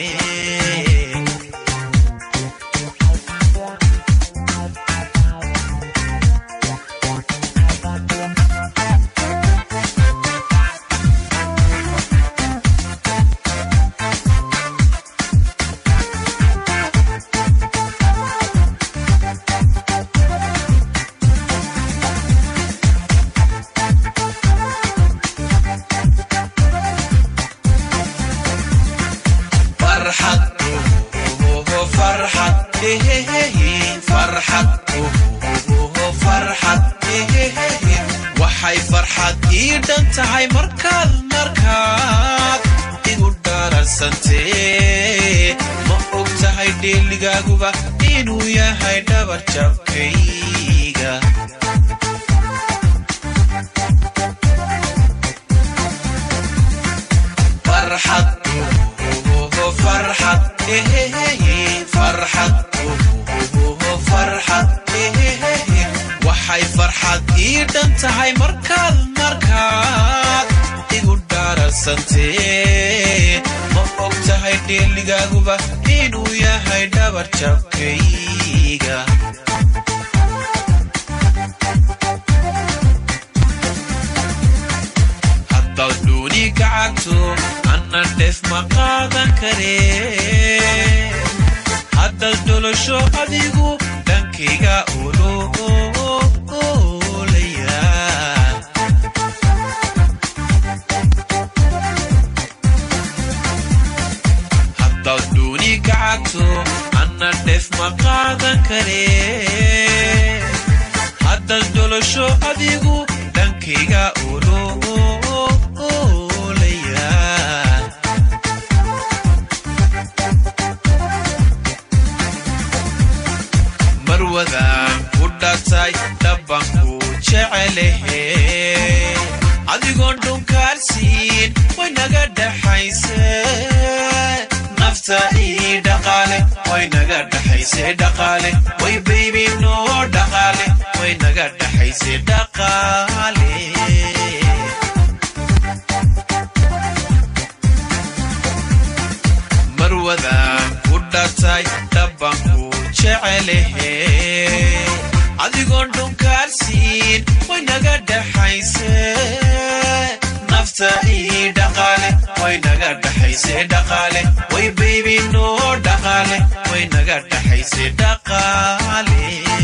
farxad ohoho farxad ehehehe farxad ohoho farxad ehehehe waxay farxad ii dhan tahay markaad markaad igu dhararsantee ma og tahay dheeligaaguba inuu yahay dhabar jabkayga farxad ohoho farxad ehehehe farxad ohoho farxad ehehehe waxay farxad ii dhan tahay markaad markaad igu dhararsantee ma og tahay dheeligaaguba inuu yahay dhabar jabkayga haddaad dhuuni gacagto anna dhef ma qaadan karee haddaad dholasho adigu dhankayga oloolaya haddaad dhuuni gacagto anna dhef ma qaadan karee haddaad dholasho adigu dhankayga oloolaya marwadaan ku dhatay dhabanku jecelehe adigoon dhunkaarsiin way naga dhaxayse nafta ii dhaqaale way naga dhaxayse dhaqaale way baybi noo dhaqaale way naga dhaxayse dhaqaale marwadaan ku dhatay dhabanku jecelehe adigoon dhunkaarsiin way naga dhaxayse nafta ii dhaqaale way naga dhaxayse dhaqaale way baybi noo dhaqaale way naga dhaxayse dhaqaale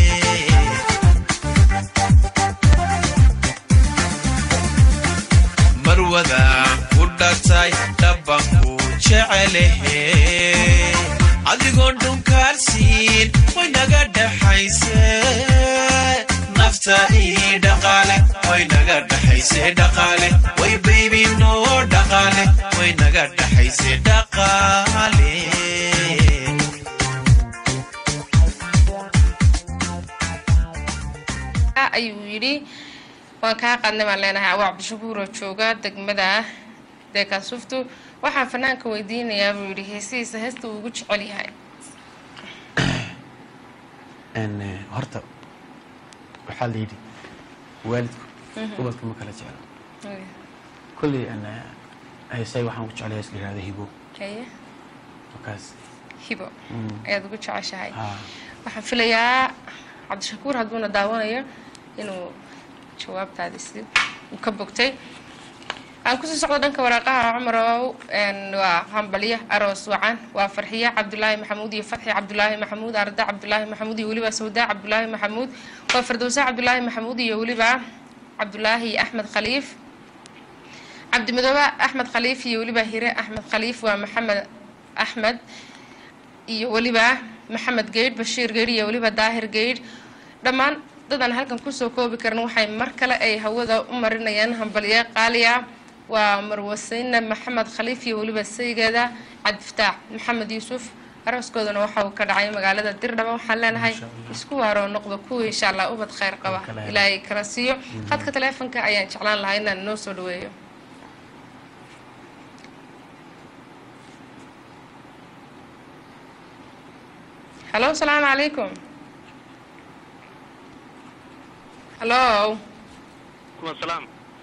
marwadaan ku dhatay dhabanku jecelehe adigoon dhunkaarsiin way naga dhaxayse nafta ii dhaqaale way naga dhaxayse dhaqaale way baybi noo dhaqaale way naga dhaxayse dhaqaale ayuu yidhi waan kaa qaadnay baan leenahay awaa cabdishakuuroo jooga degmada deekaasuftu waxaan fanaanka weydiinayaa buu yidhi heesihiisa heesta uu ugu jecel yahay n horta waxaa la yidhi waalidku ubadka ma kala jeclo kolley n heesay waxaan ku jeclay hees la yihahda hibo haye markaas hibo Mm. ayaad ugu jeceshahay haa waxaan filayaa cabdishakuur hadduuna daawanayo inuu jawaabtaadi si uu ka bogtay aan kusii socdo dhanka waraaqaha cumarow waa hambalyo aroos wacan waa farxiye cabdulaahi maxamuud iyo fatxi cabdulaahi maxamuud arda cabdulaahi maxamuud iyo weliba sawda cabdulaahi maxamuud waa fardowsa cabdulaahi maxamuud iyo weliba cabdulaahi axmed khaliif cabdimidoobe axmed khaliif iyo weliba hire axmed khaliif waa maxamed axmed iyo weliba maxamed geydh bashiir geydh iyo weliba daahir geydh dhammaan dadaan halkan kusoo koobi karin waxay mar kale ay hawada u marinayaan hambalyo qaaliya waa marwaseyne maxamed khaliif iyo weliba saygeeda cabdifataax maxamed yuusuf arooskoodana waxa uu ka dhacay magaalada dirdhaba waxaan leenahay isku waaroo noqda kuwa insha allah ubad kheyr qaba ilaahay kala siiyo khadka taleefonka ayaan jeclaan lahaa inaan noo soo dhaweeyo halo asalaamu calaykum halo asalaam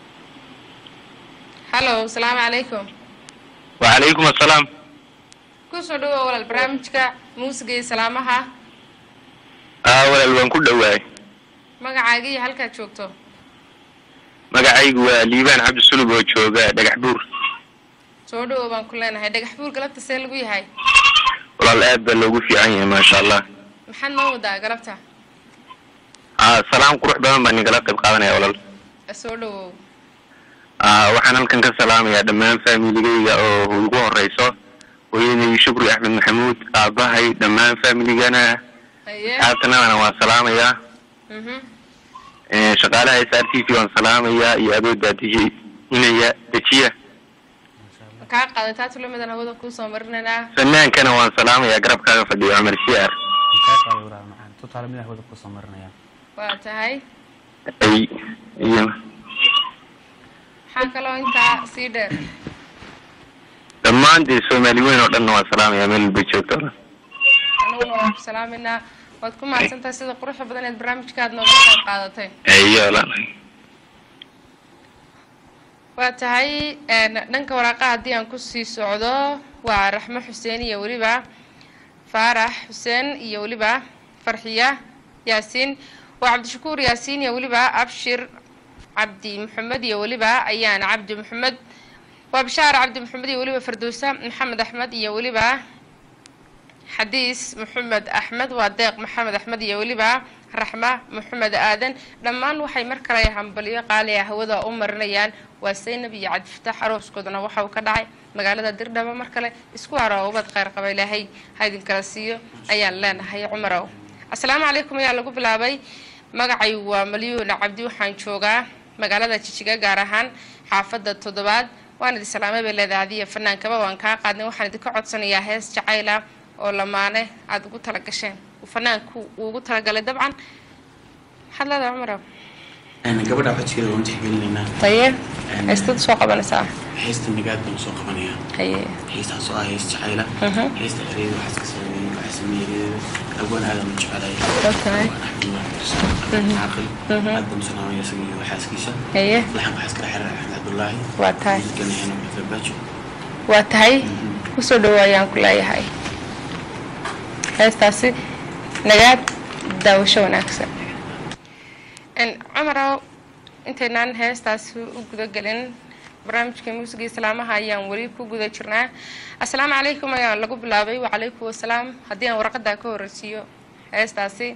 halo asalaamu calaykum wacalaykum asalaam kusoo dhawoa walaal barnaamijka muusiga iyo salaamaha aa walaal waan ku dhowaay magacaaga iyo halkaad joogto magacaygu waa liibaan cabdi sulub oo jooga dhagax buur soo dhawow baan ku leenahay dhagax buur galabta see lagu yahay walaal aad baa loogu fiican yahay maasha allah maxaad noo wadaa galabta aa salaam qurux badan baa ninkala qayb qaadanaya walaal soo dhawow aa waxaan halkan ka salaamayaa dhammaan faamiligayga oo ugu horeyso hooyaday shukri axmed maxamuud aabahay dhammaan faamiligana haye asxaabtanadana waan salaamayaa mhm Ee, shaqaalaha s r t v waan salaamayaa iyo adoodaa deji inaya dejiya kaa qaaday taa tulamadan hawada kuusoo marinaynaa fanaankana waan salaamayaa garabkaaga fadhiyo cumar siyaar kaa qaaday walaal macaan tusaale mid hawada kusoo marinaya waa tahay ay iyo maxaa kaloo intaa sii dheer dhammaan dee soomaali weyn oo dhanna waan salaamayaa meel walba joogto aniguna waan ku salaaminaa waad ku mahadsantahay sida quruxda badan eed barnaamijkaad noogala qayb qaadatay iyo walaal waa tahay een, dhanka waraaqa haddii aan kusii socdo waa raxmo xuseen iyo weliba faarax xuseen iyo weliba farxiya yaasiin waa cabdishakuur yaasiin iyo weliba abshir cabdi maxamed iyo weliba ayaan cabdi maxamed waa bishaar cabdi maxamed iyo weliba fardowsa maxamed axmed iyo weliba xadiis maxamed axmed waa deeq maxamed axmed iyo weliba raxma maxamed aadan dhammaan waxay mar kale hambalyo qaaliya hawada u marinayaan waa saynab iyo cabdifataax arooskoodana waxa uu ka dhacay magaalada dirdhaba mar kale isku haro ubad kheyr qaba ilaahay ha idinkala siiyo ayaan leenahay cumarow asalaamu calaykum ayaa lagu bilaabay magacaygu waa malyuun cabdi waxaan joogaa magaalada jijiga gaar ahaan xaafadda toddobaad waan idin salaamay bay leedahay adiya fanaankaba waan kaa qaadnay waxaan idinka codsanayaa hees jacayla oo lamaane aada ugu tala gasheen uu fanaanku uu ugu talagalay dabcan maxaad leedahay cumarow gabadha codsigeeda waan tixgelinaynaa taye heystad soo qabanaysaa heesta nagaad baan soo qabanayaa haye heestaas oo ah hees jacayla Mhm. heesta ereeda waxaa iska sameeyey waxaa sameeyey abwan aadan u jecelay Okay. caaqil aad baan u salaamaya isaga iyo xaaskiisa haye laxan waxaa iskala xiriira axmed cabdullaahi Waa tahay. wiilkana heno mafabaajo waa tahay kusoo dhawaayaan ku leeyahay heestaasi nagaad daawasho wanaagsan n cumarow intaynaan heestaasi u gudagelin barnaamijka muusiga iyo salaamaha ayaan weli ku guda jirnaa assalaamu calaykum ayaa lagu bilaabay wacalaykum wasalaam haddii aan warqadaa ka horreysiiyo heestaasi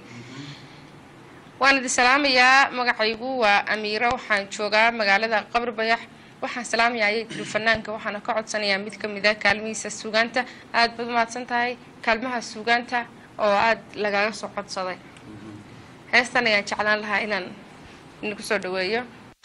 waan idin salaamayaa magacaygu waa amiiro waxaan joogaa magaalada qabri bayax waxaan salaamayaa ayay tiri fanaanka waxaana ka codsanayaa mid ka mid a kaalmihiisa suugaanta aada baad umahadsan tahay kaalmaha suugaanta oo aada lagaga soo codsaday heestan ayaan jeclaan lahaa inaan idinku soo dhaweeyo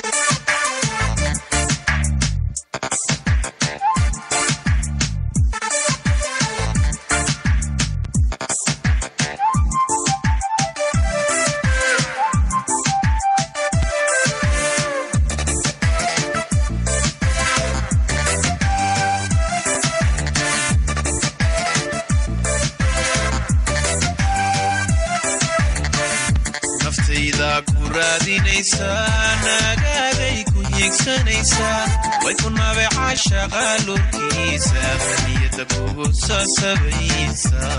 naftayda ku raadinaysaa naagaaday ku hiigsanaysaa way ku nabeecasha qaalurkiisa niyadda kugu sasabaysaa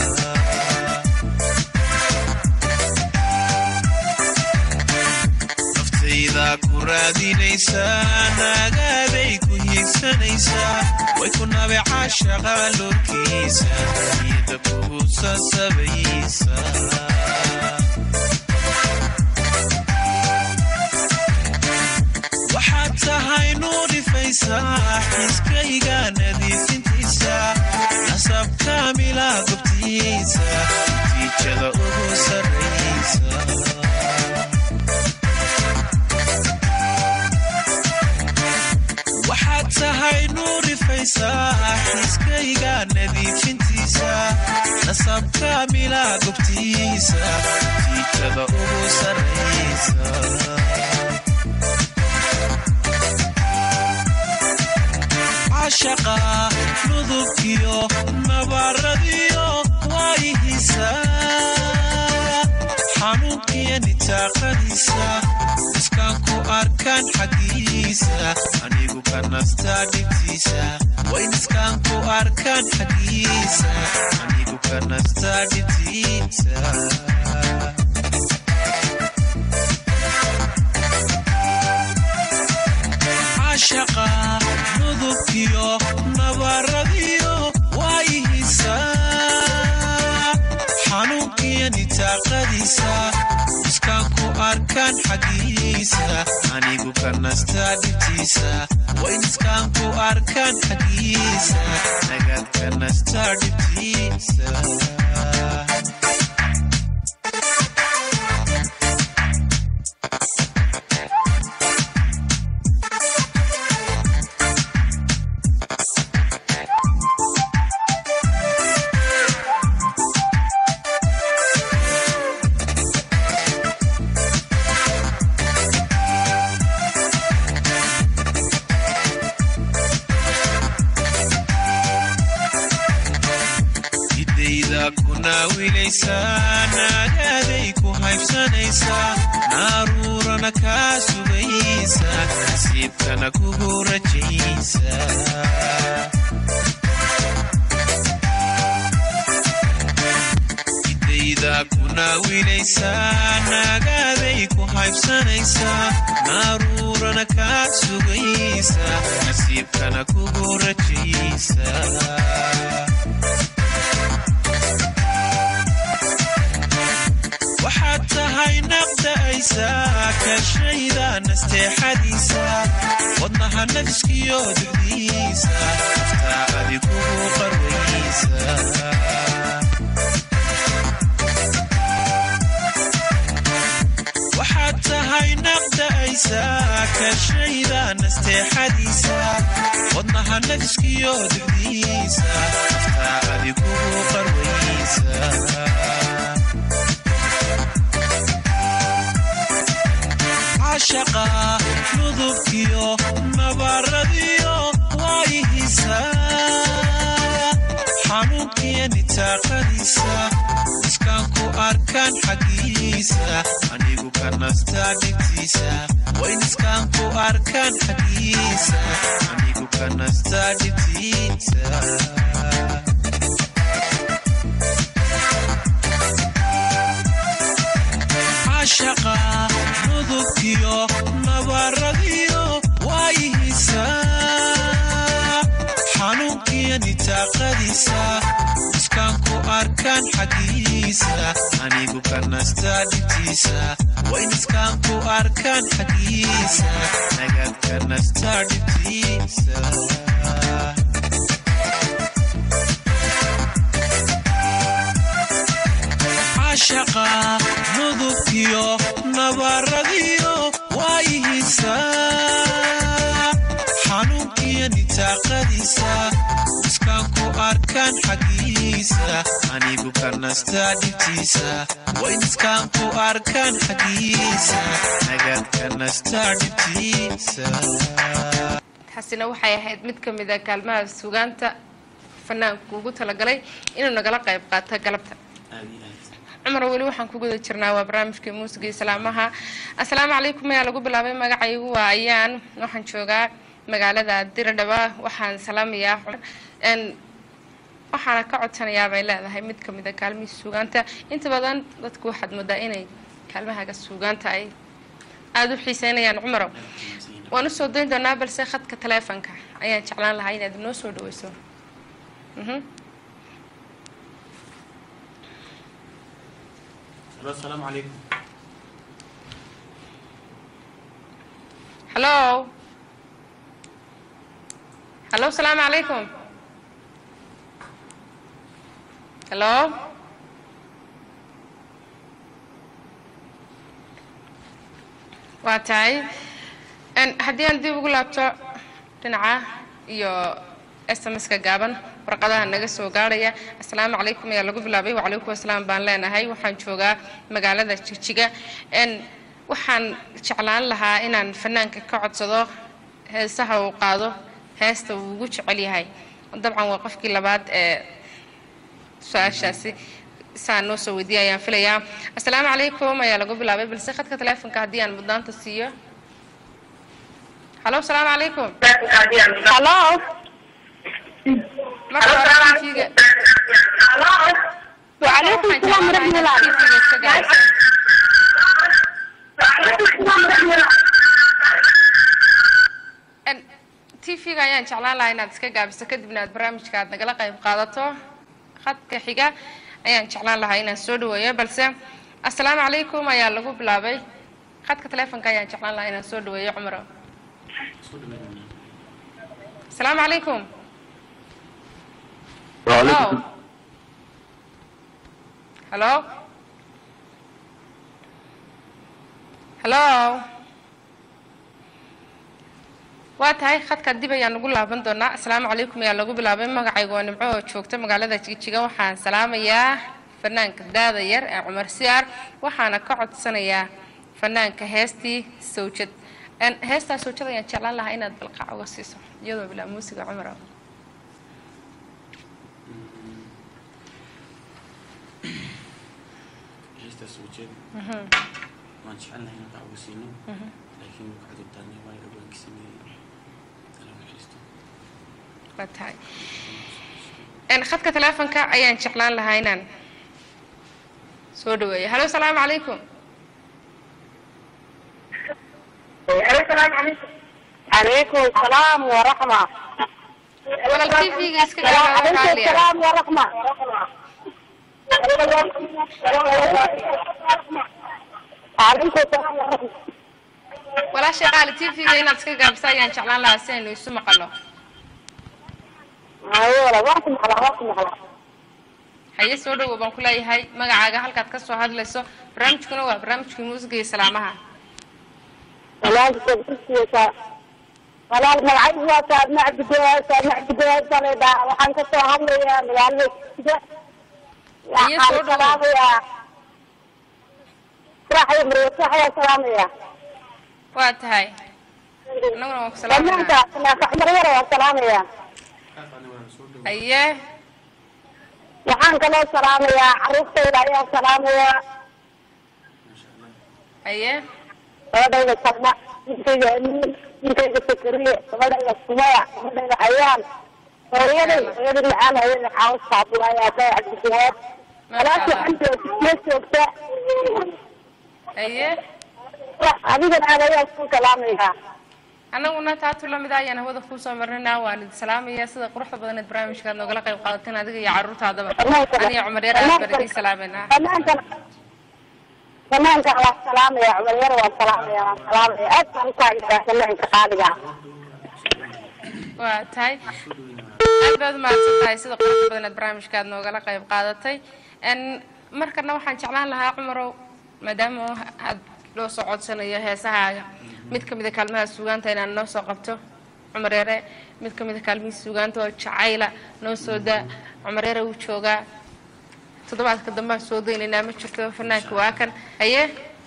naftayda ku raadinaysaa naagaaday ku hiigsanaysaa nuglaysa way ku nabe caashaqa lurkiisa iyada kugu sasabaysa waxaad tahay nuurifaysaa xiskayga nadiifintiisa nasab kaamila gobtiisa natiijada ugu sarraysa waxaad tahay nuurifaysaa xiskayga nadiifintiisa nasab kaamila gobtiisa natiijada ugu sarraysa cashaqa nudubkiyo nabaradiyo waayihisa xanuunkiyo nitaaqadiisa iskaan ku arkaan xaggiisa anigu ka nastaa dhibtiisa wayn iskaan ku arkaan xaggiisa anigu ka nastaa dhibtiisa cashaqa nudubkiyo nabaradiyo waayihisa xanuunkiyo nitaaqadiisa iskaan ku arkaan xaggiisa anigu ka nastaa dhibtiisa wayn iskaan ku arkaan xaggiisa nagaad ka nastaa dhibtiisa idayda ku naawilaysaa naagaaday ku haybsanaysaa naaruurana kaa sugaysa nasiibkana kugu rajaysa idayda ku naawilaysaa naagaaday ku haybsanaysaa naaruurana kaa sugaysa nasiibkana kugu rajaysa waxaad tahay naqda'aysaa kashayda nasteexadiisa wadnaha nafiskiyo dugdiisa aftaa adigugu qarwaysa waxaad tahay naqda'aysaa kashayda nasteexadiisa wadnaha nafiskiyo dugdiisa aftaa adigugu qarwaysa cashaqa nudubkiyo nabaradiyo waayihisa xanuunkiyo nitaaqadiisa iskaan ku arkaan xaggiisa anigu ka nastaa dhibtiisa wayn iskaan ku arkaan xaggiisa anigu ka nastaa dhibtiisa cashaqa nudubkiyo nabaradiyo waayihisa xanuunkiyo nitaaqadiisa iskaan ku arkaan xaggiisa anigu ka nastaa dhibtiisa wayn iskaan ku arkaan xaggiisa nagaad ka nastaa dhibtiisa cashaqa nudubkiyo nabaradiyo waayihisa xanuunkiyo nitaaqadiisa iskaan ku arkaan xaggiisa anigu ka nastaa dhibtiisa wayn iskaan ku arkaan xaggiisa nagaad ka nastaa dhibtiisa taasina waxay ahayd mid ka mid a kaalmaha sugaanta fanaanku ugu talagalay inuu nagala qayb qaato galabta cumar weli waxaan ku guda jirnaa waa barnaamijkii muusiga iyo salaamaha assalaamu calaykum ayaa lagu bilaabay magacaygu waa ayaan waxaan joogaa magaalada diradhaba waxaan salaamayaa n waxaana ka codsanayaa bay leedahay mid ka mid a kaalmihii suugaanta inta badan dadku waxaad moodaa inay kaalmahaga suugaanta ay aada u xiiseynayaan cumarow waan usoo dayn doonaa balse khadka taleefonka ayaan jeclaan lahaa inaad inoo soo dhaweyso Mhm. asalaamu calaykum hallo hallo asalaamu calaykum hallo waa tahay n haddii aan dib ugu laabto dhinaca iyo s m s-ka gaaban warqadaha naga soo gaadhaya asalaamu calaykum ayaa lagu bilaabay wacalaykum asalaam baan leenahay waxaan joogaa magaalada jigjiga n waxaan jeclaan lahaa inaan fanaanka ka codsado heesaha uu qaado heesta uu ugu jecel yahay dabcan waa qofkii labaad ee su-aashaasi saa noo soo weydiiya ayaan filayaa asalaamu calaykum ayaa lagu bilaabay balse khadka taleefonka haddii aan mudnaanta siiyo halo asalaamu calaykum halo marka hore TV-ga وعليكم waxaan السلام jeclaan ورحمة lahaa الله inaad TV-ga iska gaarayso وعليكم السلام ورحمة الله n tv-ga ayaan jeclaan lahaa inaad iska gaabiso kadibna aad barnaamijka aad nagala qayb qaadato khadka xiga ayaan jeclaan lahaa inaan soo dhaweeyo balse asalaamu calaykum ayaa lagu bilaabay khadka taleefonka ayaan jeclaan lahaa inaan soo dhaweeyo cumaro asalaamu calaykum Hello. Hello. Hello. waa tahay khadka dib ayaan ugu laaban doonaa asalaamu calaykum ayaa lagu bilaabay magacayga waa nimco oo joogta magaalada jigjiga waxaan salaamayaa fanaanka daada yar ee cumar siyaar waxaana ka codsanayaa fanaanka heestii sawjad Een, heestaa sawjad ayaan jeclaan lahaa inaad balqaac uga siiso iyadoo bilaa muusiga cumar ah. heestaas soo jeed waan jecelnahay inaan uga siino laakiin waxaa jirtaa waa dhawaankii sameeyey ala naxariisto waa tahay Een, khadka taleefonka ayaan jeclaan lahaa inaan soo dhaweeyo halo asalaamu calaykum عليكم السلام ورحمة walaal tv-ga iska gaaba عليكم waxaa liya السلام ورحمة عليكم السلام ورحمة walaasha qaali tv-ga inaad iska gaabisa ayaan jeclaan lahaa si aynu isu maqalno أيوة وقت محلا وقت محلا haye soo dhawow baan ku leeyahay magacaaga halkaad ka soo hadlayso barnaamijkuna waa barnaamijkii muusiga iyo salaamaha walaal sabtiisa walaal magacaygu waa saadna cabdigawaad saadna cabdigawaad saledhaa waxaan ka soo hadlayaa magaalada jigjiga Iyo soo waxaan dhawow. salaamayaa suraxyo marwatax ayaa salaamayaa waa tahay annaguna waan ku fanaanka salaamanaa fanaanka cumar yar waa salaamayaa haye waxaan kaloo salaamayaa caruurtayda ayaa salaamayaa haye gabadhayda salma ninkayga amiin ninkayga sakariye gabadhayda sumaya gabadhayda ayaan hooyaday hooyaday macaan hooyaday caawis abdulaahi aabay cabdigawaad walaasha waxaan joogta joogta haye adigan aad ayaa ku salaamayaa annaguna taatu lamid ah ayaan hawada kuu soo marnayna waan idin salaamaya sida quruxda badan eed barnaamijka aad noogala qayb qaadateen adiga iyo carruurtaadaba aniga cumar yar aad baan idiin salaameynaa banaankan banaankan waa salaamaya cumar yar waa salaamaya waa salaamaya aad baan utaageeraa banaanka qaaliga waa tahay aad baad umahadsan tahay sida quruxda badan eed barnaamijka aad noogala qayb qaadatay n markana waxaan jeclaan lahaa cumarow maadaama aad loo soo codsanayo heesahaaga mid ka mid a kaalmaha suugaanta inaad noo soo qabto cumar yare mid ka mid a kaalmihii suugaanta oo jacayla noo soo daa cumar yare wuu joogaa toddobaadka dambaan soo daynaynaa ma jirto fanaanka waa kan haye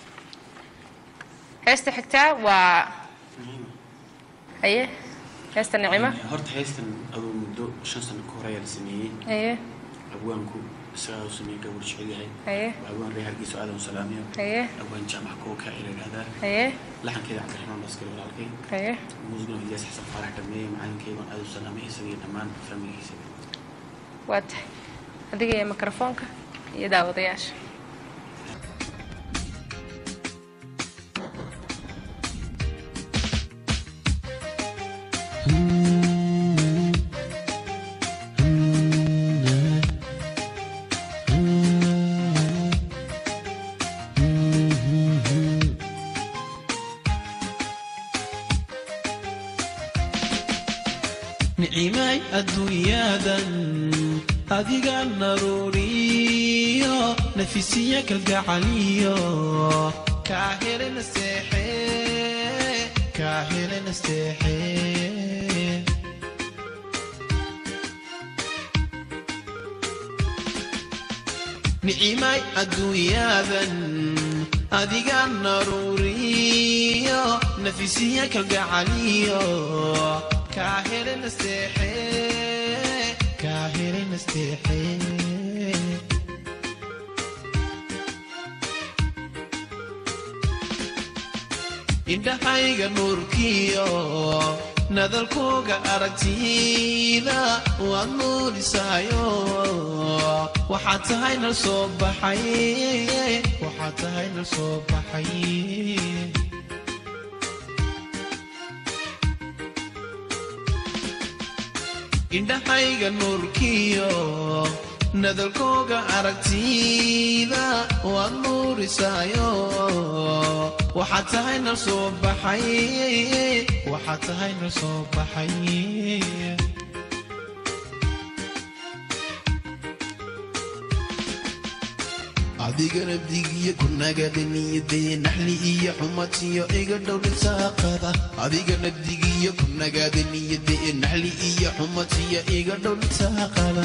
heesta xigtaa waa haye heesta nicimo horta heystan aduu muddo shan sano ka hor ayaa la sameeyey haye abwaanku isagaa u sameeyey gabadh jecel yahay haye waa abwaan reer hargeysa aadan u salaamiyo haye abwaan jaamac kooka ay la yidhahdaa haye laxankeeda cabdiraxmaan baskari walaalkay haye muusigana ijaas xasan faarax dhameeye macalinkeygan aad u salaamay isagii dhammaan faamiligiisa waa tahay adiga iyo mikrofoonka iyo daawadayaasha nicimay adduunyadan adiga naruuriyo nafisiya kalgacaliyo kaa helena seexe kaa helena seexe nicimay adduunyadan adiga naruuriyo nafisiya kalgacaliyo kaa helena seexe kaa helena seexe indhahayga nuurkiyo nadalkooga aragtida waad nuurisaayo waxaad tahay nal soo baxay waxaad tahay nal soo baxay indhahayga nuurkiyo nadalkooga aragtida waad nuurisaayo waxaad tahay nal soo baxay waxaad tahay nal soo baxay adiga nabdigiyo kunagada niyadee naxli iyo xumatiyo iga dhowdhisaaqada adiga nabdigiyo kunagada niyadee naxli iyo xumatiyo iga dhowdhisaaqada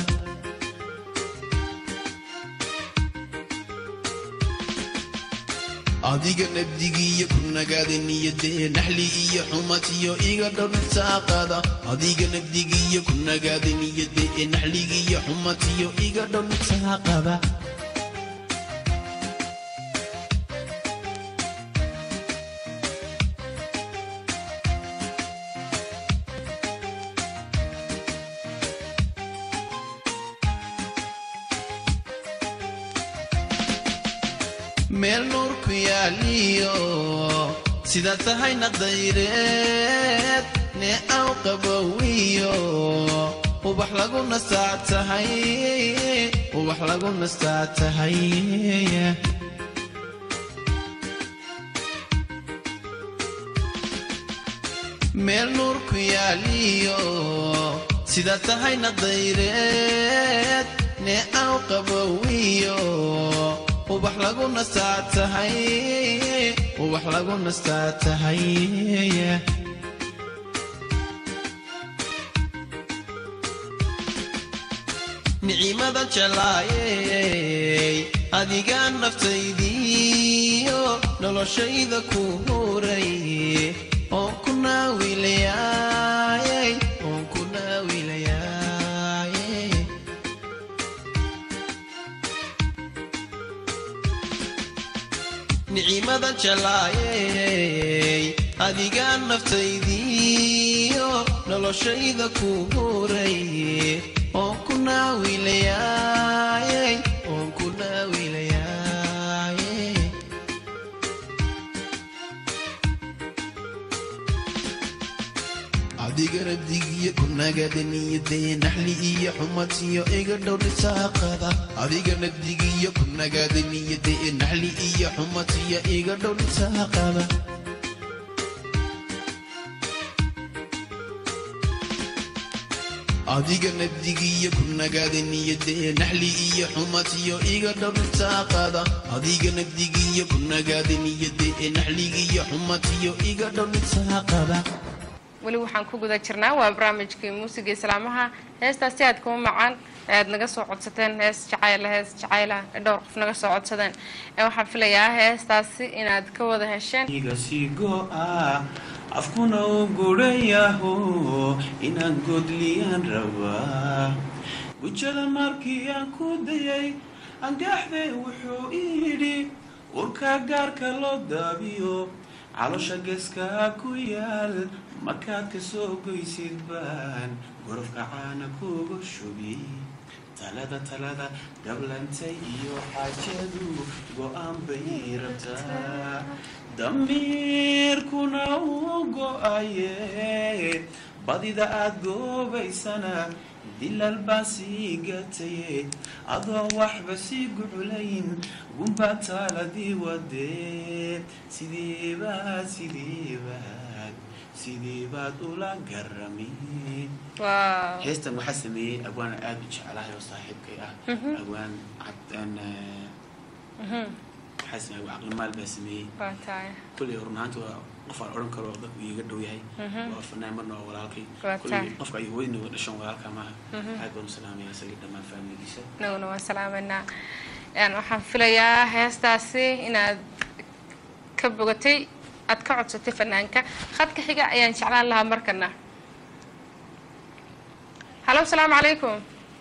adiga nabdigiyo kunagada niyadee naxli iyo xumatiyo iga dhowdhisaaqada adiga nabdigiyo kunagada niyadee naxligiyo xumatiyo iga dhowdhisaaqada meel nuur ku yaaliyo sidaad tahay naqdayreed nee aw qabowiyo ubax lagu nastaa tahay ubax lagu nastaa tahay meel nuur ku yaaliyo sidaad tahay naqdayreed nee aw qabowiyo ubax lagu nastaa tahay ubax lagu nastaa tahay nicimada jelaayey adigaa naftaydiyo noloshayda ku huray oon ku naawilayaayey oon ku naawilayaayey nicimada jelaayey adigaa naftaydiyo noloshayda ku huray oon ku naawilayaayey oon ku naawilayaayey adiga rabdigiyo kunagada niyadee naxli iyo xumatiyo iga dhowdhisaaqada adiga nabdigiyo kunagada niyadee naxli iyo xumatiyo iga dhowdhisaaqada adiga nabdigiyo kunagada niyadee naxli iyo xumatiyo iga dhowdhisaaqada adiga nabdigiyo kunagada niyadee naxligiyo xumatiyo iga dhowdhisaaqada weli waxaan ku guda jirnaa waa barnaamijkii muusiga islaamaha heestaasi aad kuma macaan ee aad naga soo codsateen hees jacayla hees jacayla ee dhowr qof naga soo codsadeen ee waxaan filayaa heestaasi inaad ka wada hesheen iga sii go'a afkuna u gudhayaho inaan godliyaan rabaa gujada markii aan ku dayay angaxde wuxuu idhi urka gaarka loo daabiyo calosha geeskaa ku yaal markaad ka soo goysid baan gorofka caana kuga shubi talada talada gablantay iyo xaajadu go-aan bay rabtaa damiirkuna uu go-aye badida aad goobaysana dilal baa sii gataye adoon waxba sii guculayn gunbaa taaladii wadee sideebaad sideebaad sideebaad ula garameen waaw heestan waxaa sameeyey abwaan aada u jeclahay oo saaxiibkay ah abwaan cabdan Mhm. waxaa sameeyey caqlimaal baa sameeyey waa tahay kulley run ahaanti waa qof aan odhan karo dadku iiga dhow yahay waa fanaan marna waa walaalkay Waa kulley tahay. qofka ay hooyadna wada dhashan walaalka maaha aad baan u salaamaya isagii dhammaan faamiligiisa inaguna waan salaameynaa Een, waxaan filayaa heestaasi inaad ka bogatay aad ka codsatay fanaanka khadka xiga ayaan jeclaan lahaa markana halo asalaamu calaykum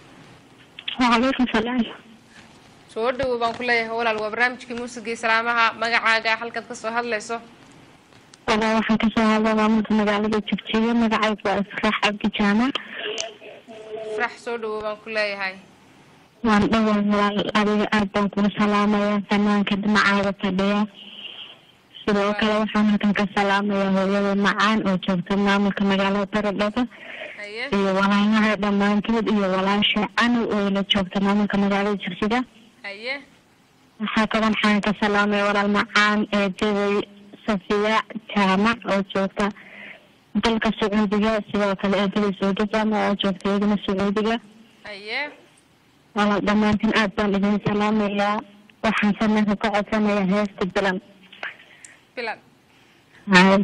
وعليكم السلام soo dhawow baan ku leeyahay walaal waa barnaamijkii muusigii salaamaha magacaaga halkaad kasoo hadlayso والله waxaan ka soo hadlay maamulka magaalada Jigjiga magacaygu waa Israax Abdi Jaamac farax soo dhawow baan ku leeyahay waan dhawaa walaal adiga aad baan kugu salaamayaa fanaanka dhinacaaga fadhiya sidoo kale waxaan halkan ka salaamayaa hooyada macaan oo joogta maamulka magaalada baradhaba haye iyo walaalaha dhammaantood iyo walaasha canow oo la joogta maamulka magaalada Jigjiga haye waxaa kaloo waxaan ka salaamaya walaal macaan ee jabay safiya jaamac oo joogta dalka sacuudiga sidoo kale eedada saudi jaamac oo joogta iyadana sacuudiga haye walaal dhammaantiin aad baan idin salaamayaa waxaan sanadka ka codsanayaa heesta bilan bilan hay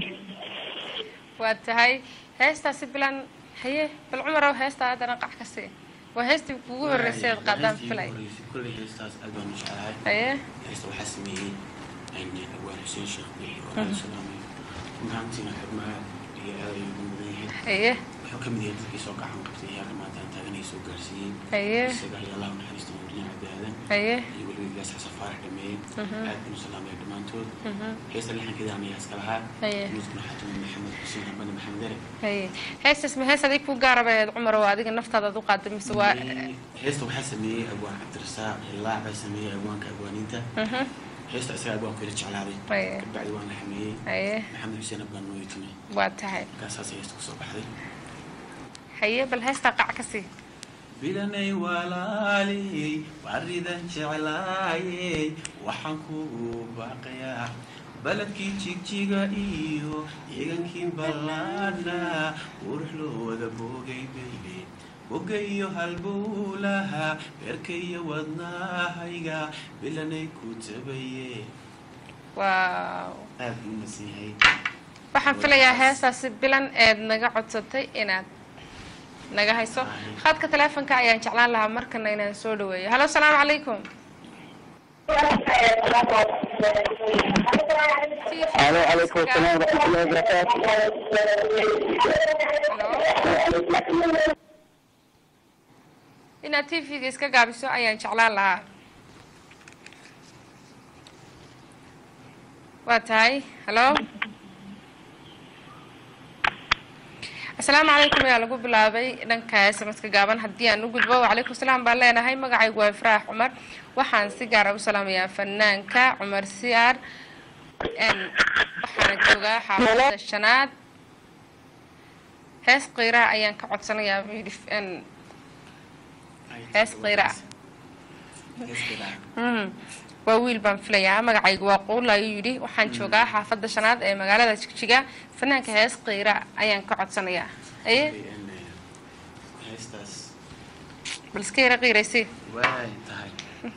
waa tahay heestaasi bilan haye bal cumarow heestaa haddana qac ka sii waa heestii kugu horreysay aad qaadaan filay kulley heestaas aad baan u jeclahay haye heesta waxaa sameeyey abwaan xuseen sheekh bixi oo aan salaamayo run ahaantiina xurmaa iyo aad ayuu ugu mudan yahay haye wuxuu ka mid yahay dadkii soo gacan qabtay heerka maanta aan taaganay soo gaarsiiyey haye isaga iyo allah u naxariista mawliyan cabdaadan haye iyo weliba ilaas xasan faarax dhameeyey aad baan u salaamaya dhammaantood heesta lixankeeda anayaa iska lahaa Haye. muudkuna xatumi maxamed xuseen hambane maxamed ere haye heestaas ma hees adig ku gaarabayd cumar oo adiga naftaada aad u qaada mise waa heesta waxaa sameeyey abwaan cabdirasaaq ilaac baa sameeyey abwaanka abwaaniinta Mhm. heesta isaga abwaanku ila jeclaaday Haye. kabacdi waan la xameeyey haye maxamed xuseen abwaan noo yitimay waa tahay markaasaas heesta kusoo baxday haye bal heestaa qac ka sii bilanay walaaliyey baridan jeclaayey waxaan kugu baaqayaa baladkii jigjiga iyo ciidankii ballaadha qurux loo wada boogay bayle boga iyo halbowlaha beerka iyo wadnahayga bilanay ku tabaye waaw aad buu umasan yahay waxaan filayaa heestaasi bilan eed naga codsatay inaad naga hayso khadka taleefonka ayaan jeclaan lahaa markana inaan soo dhaweeyo halo asalaamu calaykum الو عليكم السلام ورحمه الله وبركاته Hello? inaad t v-ga iska gaabiso ayaan jeclaan lahaa waa tahay halo asalaamu calaykum ayaa lagu bilaabay dhanka sms-ka gaaban haddii aan u gudbo wacalaykum salaam baan leenahay magacaygu waa ifraax cumar waxaan si gaara u salaamayaa fanaanka cumar siyaar n waxaana joogaa xaafada shanaad hees qiiraa ayaan ka codsanayaa buu yidhi n hees qiira ah Hees qiira ah. Mhm. waa wiil baan filayaa magacaygu waa quul ayuu yidhi waxaan joogaa xaafadda shanaad ee magaalada jigjiga fanaanka hees qiira ayaan ka codsanayaa aye Een, eh, heestaas bal iska yara qiiraysi waay tahay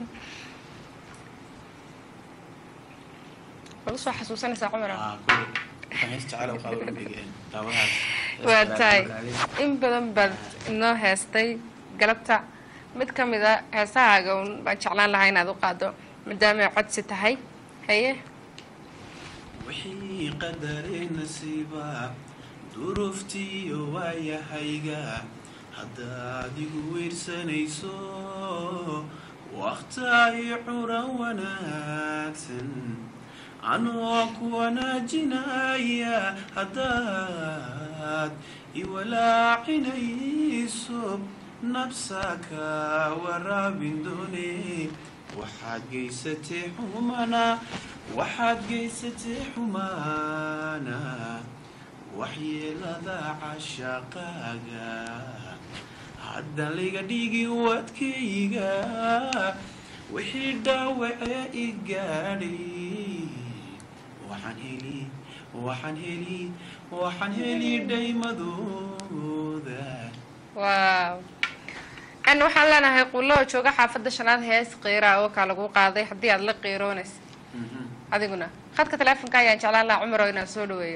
bal usoo xasuusanaysaa cumara Ah, kulley waxaan hees jecel oo qaado qalbiga een, daawadahaas hees waa qiira tahay magacadeed. in badan baad inoo heestay galabta mid ka mid a heesahaaga un baan jeclaan lahaa inaad u qaado maadaamay codsi tahay haye wixii qadaree nasiiba duruuftiiyo waayahayga haddaad igu weyrsanayso wakhtaay curan wanaagsan anoo ku wanaajinaya haddaad iwalaacinayso nabsaka waraabin doone waxaad geysatay xumana waxaad geysatay xumaana waxyeelada cashaqaaga hadda liga dhigi wadkayga wixii dhaawacee i gaadhay waxaan heli waxaan heli waxaan heli dhaymadooda waaw n waxaan leenahay qullo oo jooga xaafadda shanaad hees qiira oo kaa lagu qaaday haddii aad la qiiroonaysa adiguna khadka teleefonka ayaan jeclaan lahaa cumar oo inaan soo dhaweeyo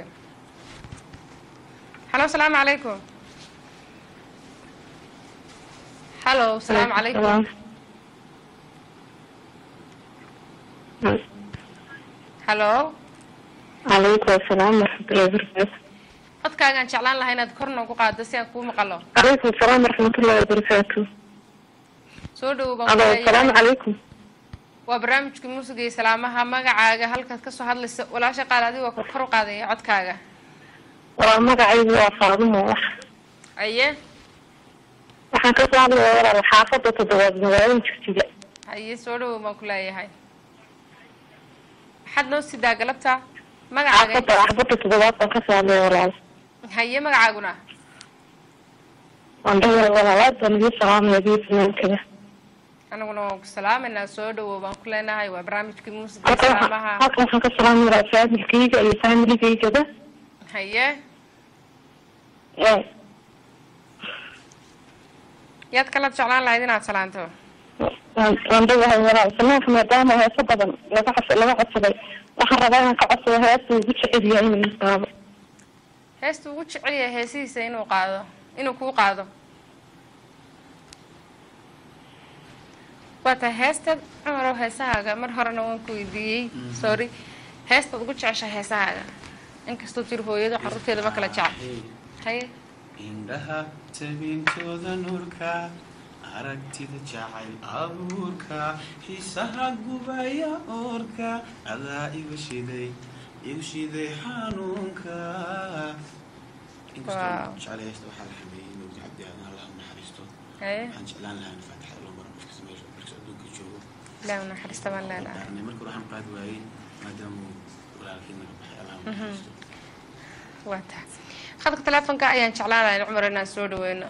halo asalaamu calaykum halo asalaamu calaykum halo calaykum asalaam waraxmatullahi wabarakaatu codkaagaan jeclaan lahaa inaad kor noogu qaado si aan kuu maqalo calaykum asalaam waraxmatullahi wabarakaatu soo dhawow baan alo ku asalaamu leeyahay calaykum waa barnaamijka muusiga iyo salaamaha magacaaga halkaad kasoo hadlaysa walaasha qaal adigoo kor kor u qaadaya codkaaga waa magacaygu waa faadumo wax aye waxaan kasoo hadlaya walaal xaafadda toddobaad magaalada jigjiga haye soo dhawow baan ku leeyahay maxaad noo sidaa galabta magacaaga xaafadda xaafadda toddobaad baan kasoo hadlaya walaal haye magacaaguna waan dhawaa walaal aad baan idin salaamaya adiga fanaankaga anaguna waan ku salaamaynaa soo dhawow baan ku leenahay waa barnaamijkii muusiga iyo halkan salaamaha waxaan- halkan waxaan ka salaamaya walaal faamilkayga iyo faamiligayga haye yaad kala jeclaan lahayd inaad salaanto waan dhawahay walaal fanaanka maadaama heeso badan laga cos laga codsaday waxaan rabaa inaan ka codsado heesta ugu jecel yahay inuu qaado heesta ugu jecel yahay heesihiisa inuu qaado inuu kuu qaado waa tahay heestaad cumarow heesahaaga mar horena waan ku weydiiyey sorry heestaad ugu jecesha heesahaaga inkastoo jir hooyado caruurteeda ma kala jecel haye indhaha tabintooda nuurka aragtida jacayl abuurka xiisaha gubaya oorka adaa igu shiday igu shiday xanuunka inkastoo Wow. jecel heesta waxaa la xameeyey mawdi cabdi aadan allah u naxariisto haye waxaan jeclaan lahaa in faatixada loo maro qofkasta meesha markas adduunka joogo ilaahi u naxariista baan leenahay daarnay marka hore waxaan qaadi waayey maadaama uu walaalkii naga baxay allah u naxariisto waa tahay khadka teleefonka ayaan jeclaan lahayn cumar inaan soo dhaweyno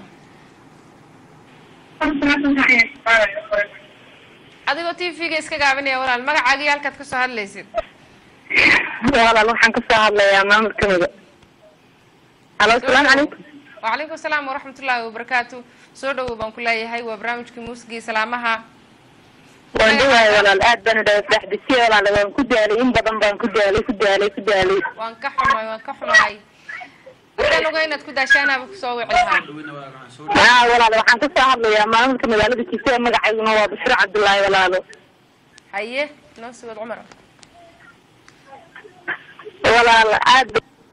adigoo t v-ga iska gaabinaya walaal magacaaga iyo halkaad kasoo hadlaysid walaal waxaan kasoo hadlayaa maamulkamida alo asalaamu calaykum wacalaykum asalaam waraxmatullaahi wabarakaatu soo dhawow baan ku leeyahay waa barnaamijkii muusigii salaamaha waan dhawahay walaal aad baan dhawa saxbisiye walaal waan ku daalay in badan baan ku daalay ku daalay ku daalay waan ka xumahay waan ka xumahay haddaan ogaa inaad ku daashaanaaba kusoo wici lahaa dhaweyna waa waxaan soo haa walaal waxaan kasoo hadlayaa maamulka magaalada kisee magacayguna waa bashir cabdullaahi walaalo haye noo sii wad cumar walaal aad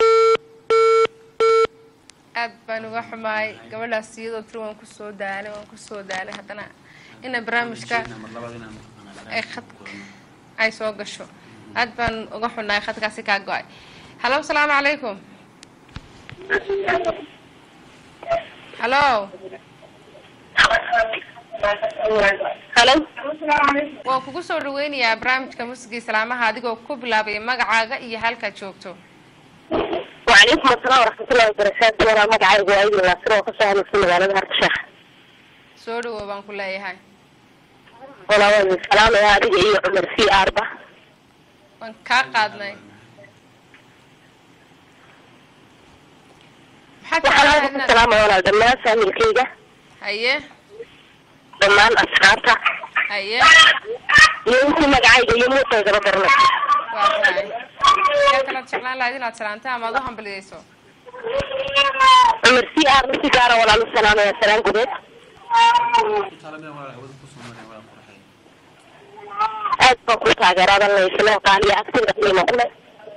aad baan uga xumahay gabadhaas iyadoo tiri waan kusoo daalay waan kusoo daalay haddana ina barnaamijka mar labaad inaan ay khadka ay soo gasho aad baan uga xunahay khadkaasi kaa go-ay halo asalaamu calaykum halo halo waan kugu soo dhaweynayaa barnaamijka muusigii salaamaha adigoo ku bilaabaya magacaaga iyo halkaad joogto وعليكم السلام ورحمة الله وبركاته ولا مقعد وعيد الناصر وقصة أهل السنة على ظهر الشيخ soo dhawow baan ku leeyahay ولا وين السلام يا هذه إيه عمر في أربعة waan kaa qaadnay maxaad jeclaan وحنا inaad السلام ولا دمان سامي الكيجة haye دمان أسرارتا haye يمكن مقعد يمو تجرب برنا waa tahay yaa kalaad jeclaan lahayd inaad salaanta ama ad u hambaliyeyso عمر في أربعة سيجارة ولا السلام يا سلام قديت taalameen waa hawada ku sugnaan waa qurxay أدفع كل تاجر هذا اللي يسلم قال يا أكثر قيمة كله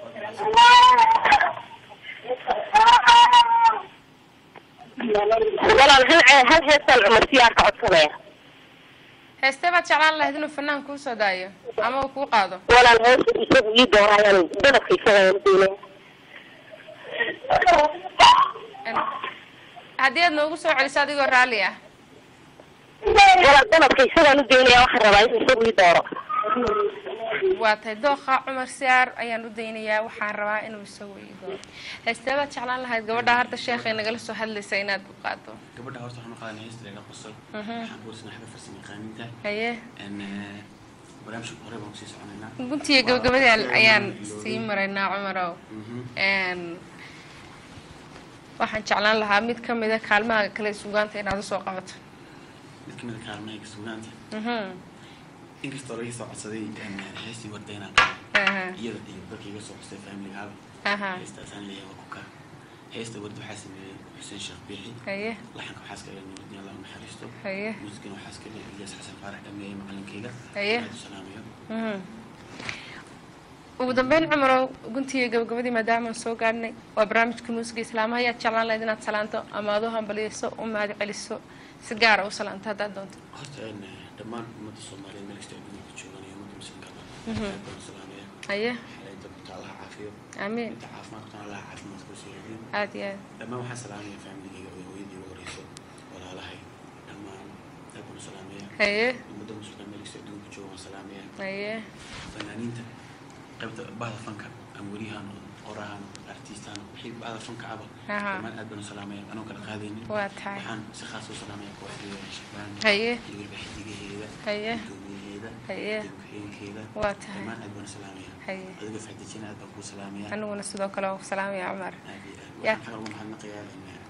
ولا هل هل هيصل عمر في أربعة سنة heestee baad jeclaan lahayd inuu fanaan kuu soo daayo ama uu kuu qaado ولا الهوس يسوي يده يعني بدك يسوي يدينه haddii aad noogu soo celiso adigoo raalli ah ولا بدك يسوي يدينه واحد ربع يسوي يدوره waa tahay dooqa cumar siyaar ayaan u daynayaa waxaan rabaa inuu isagu ii doono heesteebaad jeclaan lahayd gabadha hadda sheekhay nagala soo hadlaysa inaad ku qaado gabadha horta waxaan u qaadanay heesta laga qosol waxaan ku warsanay xagga farsamo yaqaaninta haye En, eh, barnaamijka hore baan kusii soconaynaa guntiga gabagabadii ayaan sii maraynaa cumarow Mhm. Een, waxaan jeclaan lahaa mid ka mida kaalmaha kale sugaanta inaad usoo qabato mid ka mid a kaalmahayga sugaanta Mhm. inkastoo laga soo codsaday en, heestii warda inaan Aha. iyada iyo dadka iga soo codsaday familigaaba Aha. heestaasaan leeyahay waa kuka heesta warda waxaa sameeyey xuseen sheekh biixi haye laxanka waxaa iska leeyahay nuruddin allah u naxariisto haye muusikana waxaa iska leeyahay ilyas xasan faarax dhameeyey macalinkeyga Haye. aad u salaamayo Mhm. ugu dambeyn cumarow guntiga gabagabadii maadaama aan soo gaadhnay waa barnaamijka muusiga islaamaha ayaad jeclaan lahayd inaad salaanto ama aad u hambaliyeyso u mahad celiso si gaara u salaanto haddaad doonto horta en, eh, dhammaan ummadda soomaaliyeed meel kasta adduunka joogan iyo ummadda muslimkaba Mhm. aad baan u salaamaya haye waxay dadka allah caafiyo amiin inta caafimaad qabtaan allah caafimaad ku soo celiyo aad iyo aad dhammaan waxaan salaamaya familigeyga oo hooyadii ugu horeyso walaalahay dhammaan aad baan u salaamaya haye ummadda muslimka meel kasta adduunka jooga waan salaamaya haye fanaaniinta qaybta bahda fanka ama weriyahan qorahan artiistan wixii bahda fanka aba Aha. dhammaan aad baan u salaamaya anoo kala qaadaynin waa tahay waxaan si khaas u salaamaya kooxdeeda shabaan haye iyo weliba xidigaheeda haye gudoomiyaheeda haye iyo ku-xigeenkeeda waa tahay dhammaan aad baan u salaamaya haye adiga faxdijina aad baan kuu salaamaya aniguna sidoo kale waa ku salaamaya cumar aad iyo aad Ya. waxaan xagal ugu mahadnaqayaa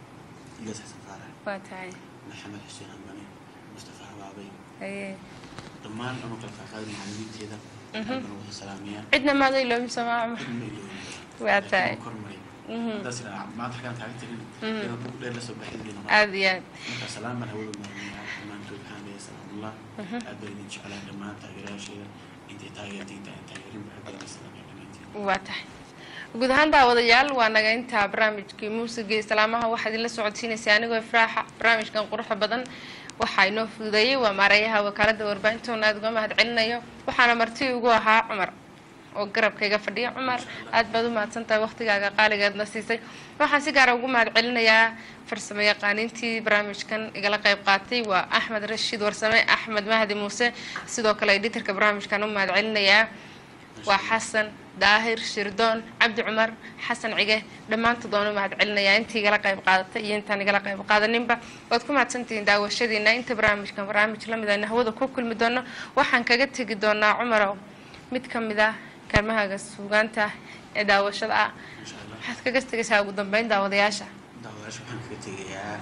ilyas xasan faarax waa tahay maxamed xuseen hambane mustafa habaabay haye dhammaan anoo kala qaaqaaday macalimiinteeda aad baan ugu salaamaya cidna maaday iloobi somaa cumar cidna ma iloobi waa tahay kormaray Mhm. haddaas idhaa maanta xagaan taaga tagin Mhm. iyadoo buug dheer lasoo baxay idin aad iyo aad marka salaam baan hawada marinaya dhammaantood waxaan leeyahay salaamullah Mhm. aad baan idin jeclaa dhammaan taageerayaasheeda intay taageertay inta aan taageerin ba aad baan idin salaamaya dhammaantiin waa tahay guud ahaan daawadayaal waa naga intaa barnaamijkii muusiga islaamaha waxaad idinla socodsiinaysay anigoo ifraaxa barnaamijkan quruxda badan waxaa inoo fududeeyey waa maareeyaha wakaalada warbaahintoona aad uga mahad celinayo waxaana marti ugu ahaa cumar oo garabkayga fadhiya cumar aad baad u mahadsantahay waqtigaaga qaaligeedna siisay waxaan si gaara ugu mahad celinayaa farsamo yaqaaniintii barnaamijkan igala qayb qaatay waa axmed rashiid warsame axmed mahdi muuse sidoo kale editorka barnaamijkan u mahad celinayaa waa xasan daahir shirdoon cabdi cumar xasan cige dhammaantood waan u mahad celinayaa intii igala qayb qaadatay iyo intaan igala qayb qaadaninba waad ku mahadsantihiin daawashadiina inta barnaamijkan barnaamij la mid ayna hawada ku kulmi doono waxaan kaga tegi doonaa cumarow mid ka mid ah kaalmahaaga suugaanta ee daawashada ah insha allah waxaad kaga tegaysaa ugu dambeyn daawadayaasha daawadayaasha waxaan kaga tegayaa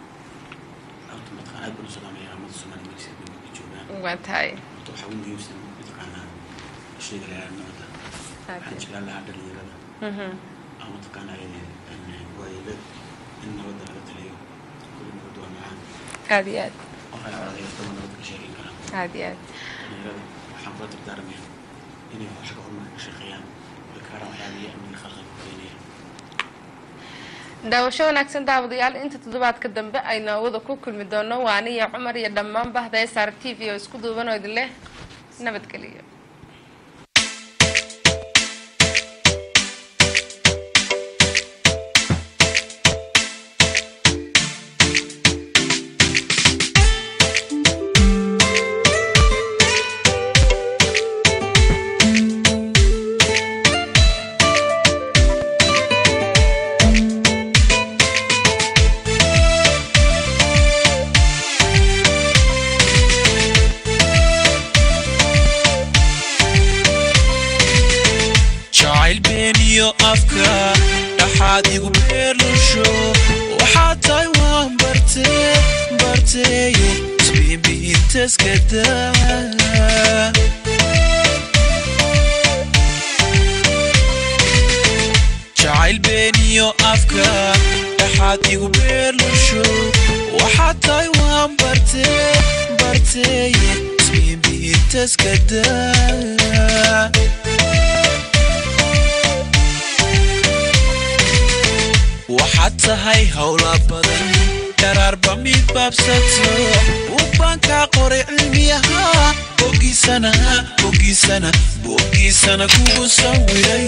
horta mataqaan aad baan u salaamayaa ummadda soomaaliya meel kasta adduunka ka joogaan waa tahay horta waxaa ugu muhiimsan mataqaanaa sheega lahaa nabadda waxaan jeclaan lahaa dhalinyarada Mhm. ama mataqaanaa waayelad in nabadda laga taliyo kulli nabadda waa macaan aad iyo aad qof ay codayastaba nabadda ka sheegan karaan aad iyo aad dhalinyarada waxaan kula dardaarmaya inay xagga horumarka ka shaqeeyaan way kaaraan waxyaabiya amniga khalqan ku keenaya daawasho wanaagsan daawadayaal inta toddobaadka dambe aynu hawada ku kulmi doono waa aniyo cumar iyo dhammaan bahda s r t v oo isku duuban oo idin leh nabadgeliyo jacayl beeniyo afka dhaxaad igu beerlusho waxaad tahay waan bartee barteeye isbiinbiintaska daa jacayl beeniyo afka dhaxaad igu beerlusho waxaad tahay waan bartee barteeye isbiinbiintaska daa waxaad tahay howla badan dharaarba mid baabsato buugbaankaa qoray cilmiyaha bogiisana bogiisana bogiisana kugu sawiray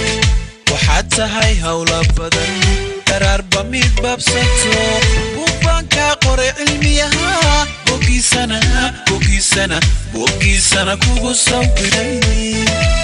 waxaad tahay howla badan dharaarba mid baabsato buugbaankaa waan kaa qoray cilmiyaha bogiisana bogiisana bogiisana kugu sawiray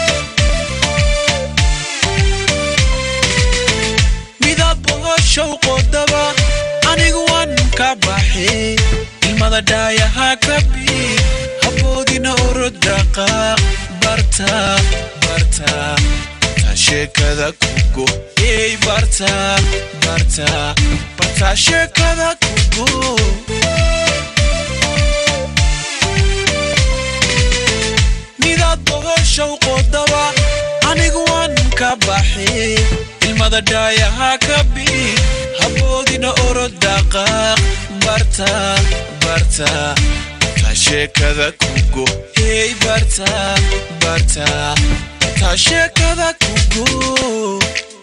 midab bohoshow qodaba anigu waan ka baxay ilmada dhaayaha ka bi haboodina orodaqa barta barta barta sheekada kugo ey barta barta barta sheekada kugo midaad bohoshow qodaba anigu waan ka baxay ilmada dhaayaha ka bi haboodina orodaqaaq barta barta barta sheekada kugo hey barta barta barta sheekada kugo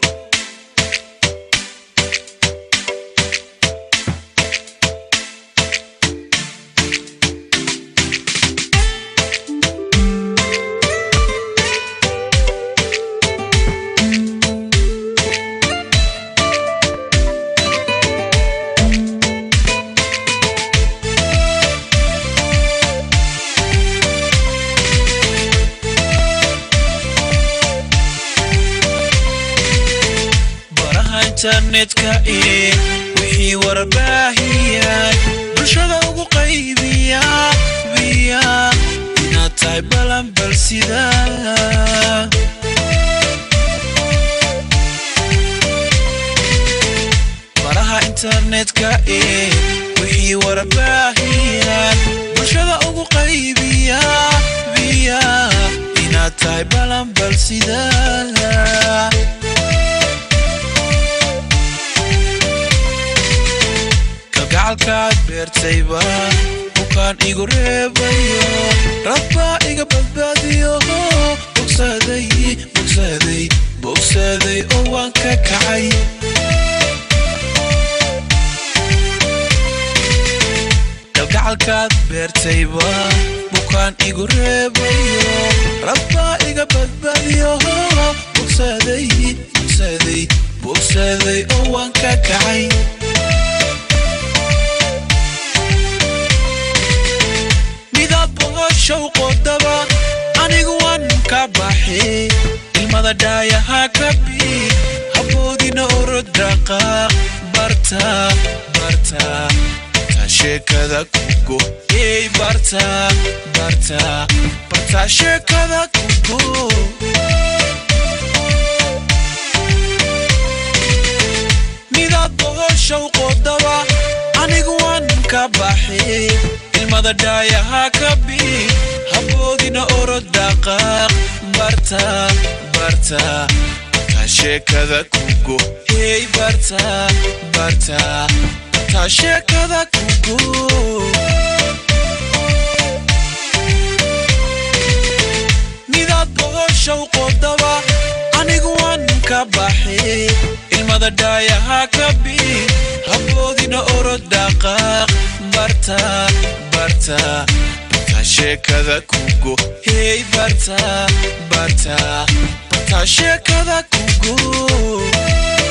baraha internetka ee wixii warbaahiyan bulshada ugu qaybiya biya inaad tahay balanbal sida baraha internetka ee wixii warbaahiyan bulshada ugu qaybiya biya inaad tahay balanbal sida kalgacalkaad beertayba bukaan igu reebayo rabbaa iga badbaadiyo bogsaday bogsaday bogsaday oo waan ka kacay kalgacalkaad beertayba bukaan igu reebayo rabbaa iga badbaadiyo bogsaday bogsaday bogsaday oo waan ka kacay midab bohoshow qodaba anigu waan ka baxay ilmada dhaayaha ka bi haboodina orodaqaaq barta barta barta sheekada kugo ey barta barta barta sheekada kugo midab bohoshow qodaba anigu waan ka baxay ilmada dhaayaha ka bi haboodina orodaqaaq barta barta barta sheekada kugo ey barta barta barta sheekada kugo midaad bohoshow qodaba anigu waan ka baxay ilmada dhaayaha ka bi haboodina orodaqaaq barta barta barta sheekada kugo hey barta barta barta sheekada kugo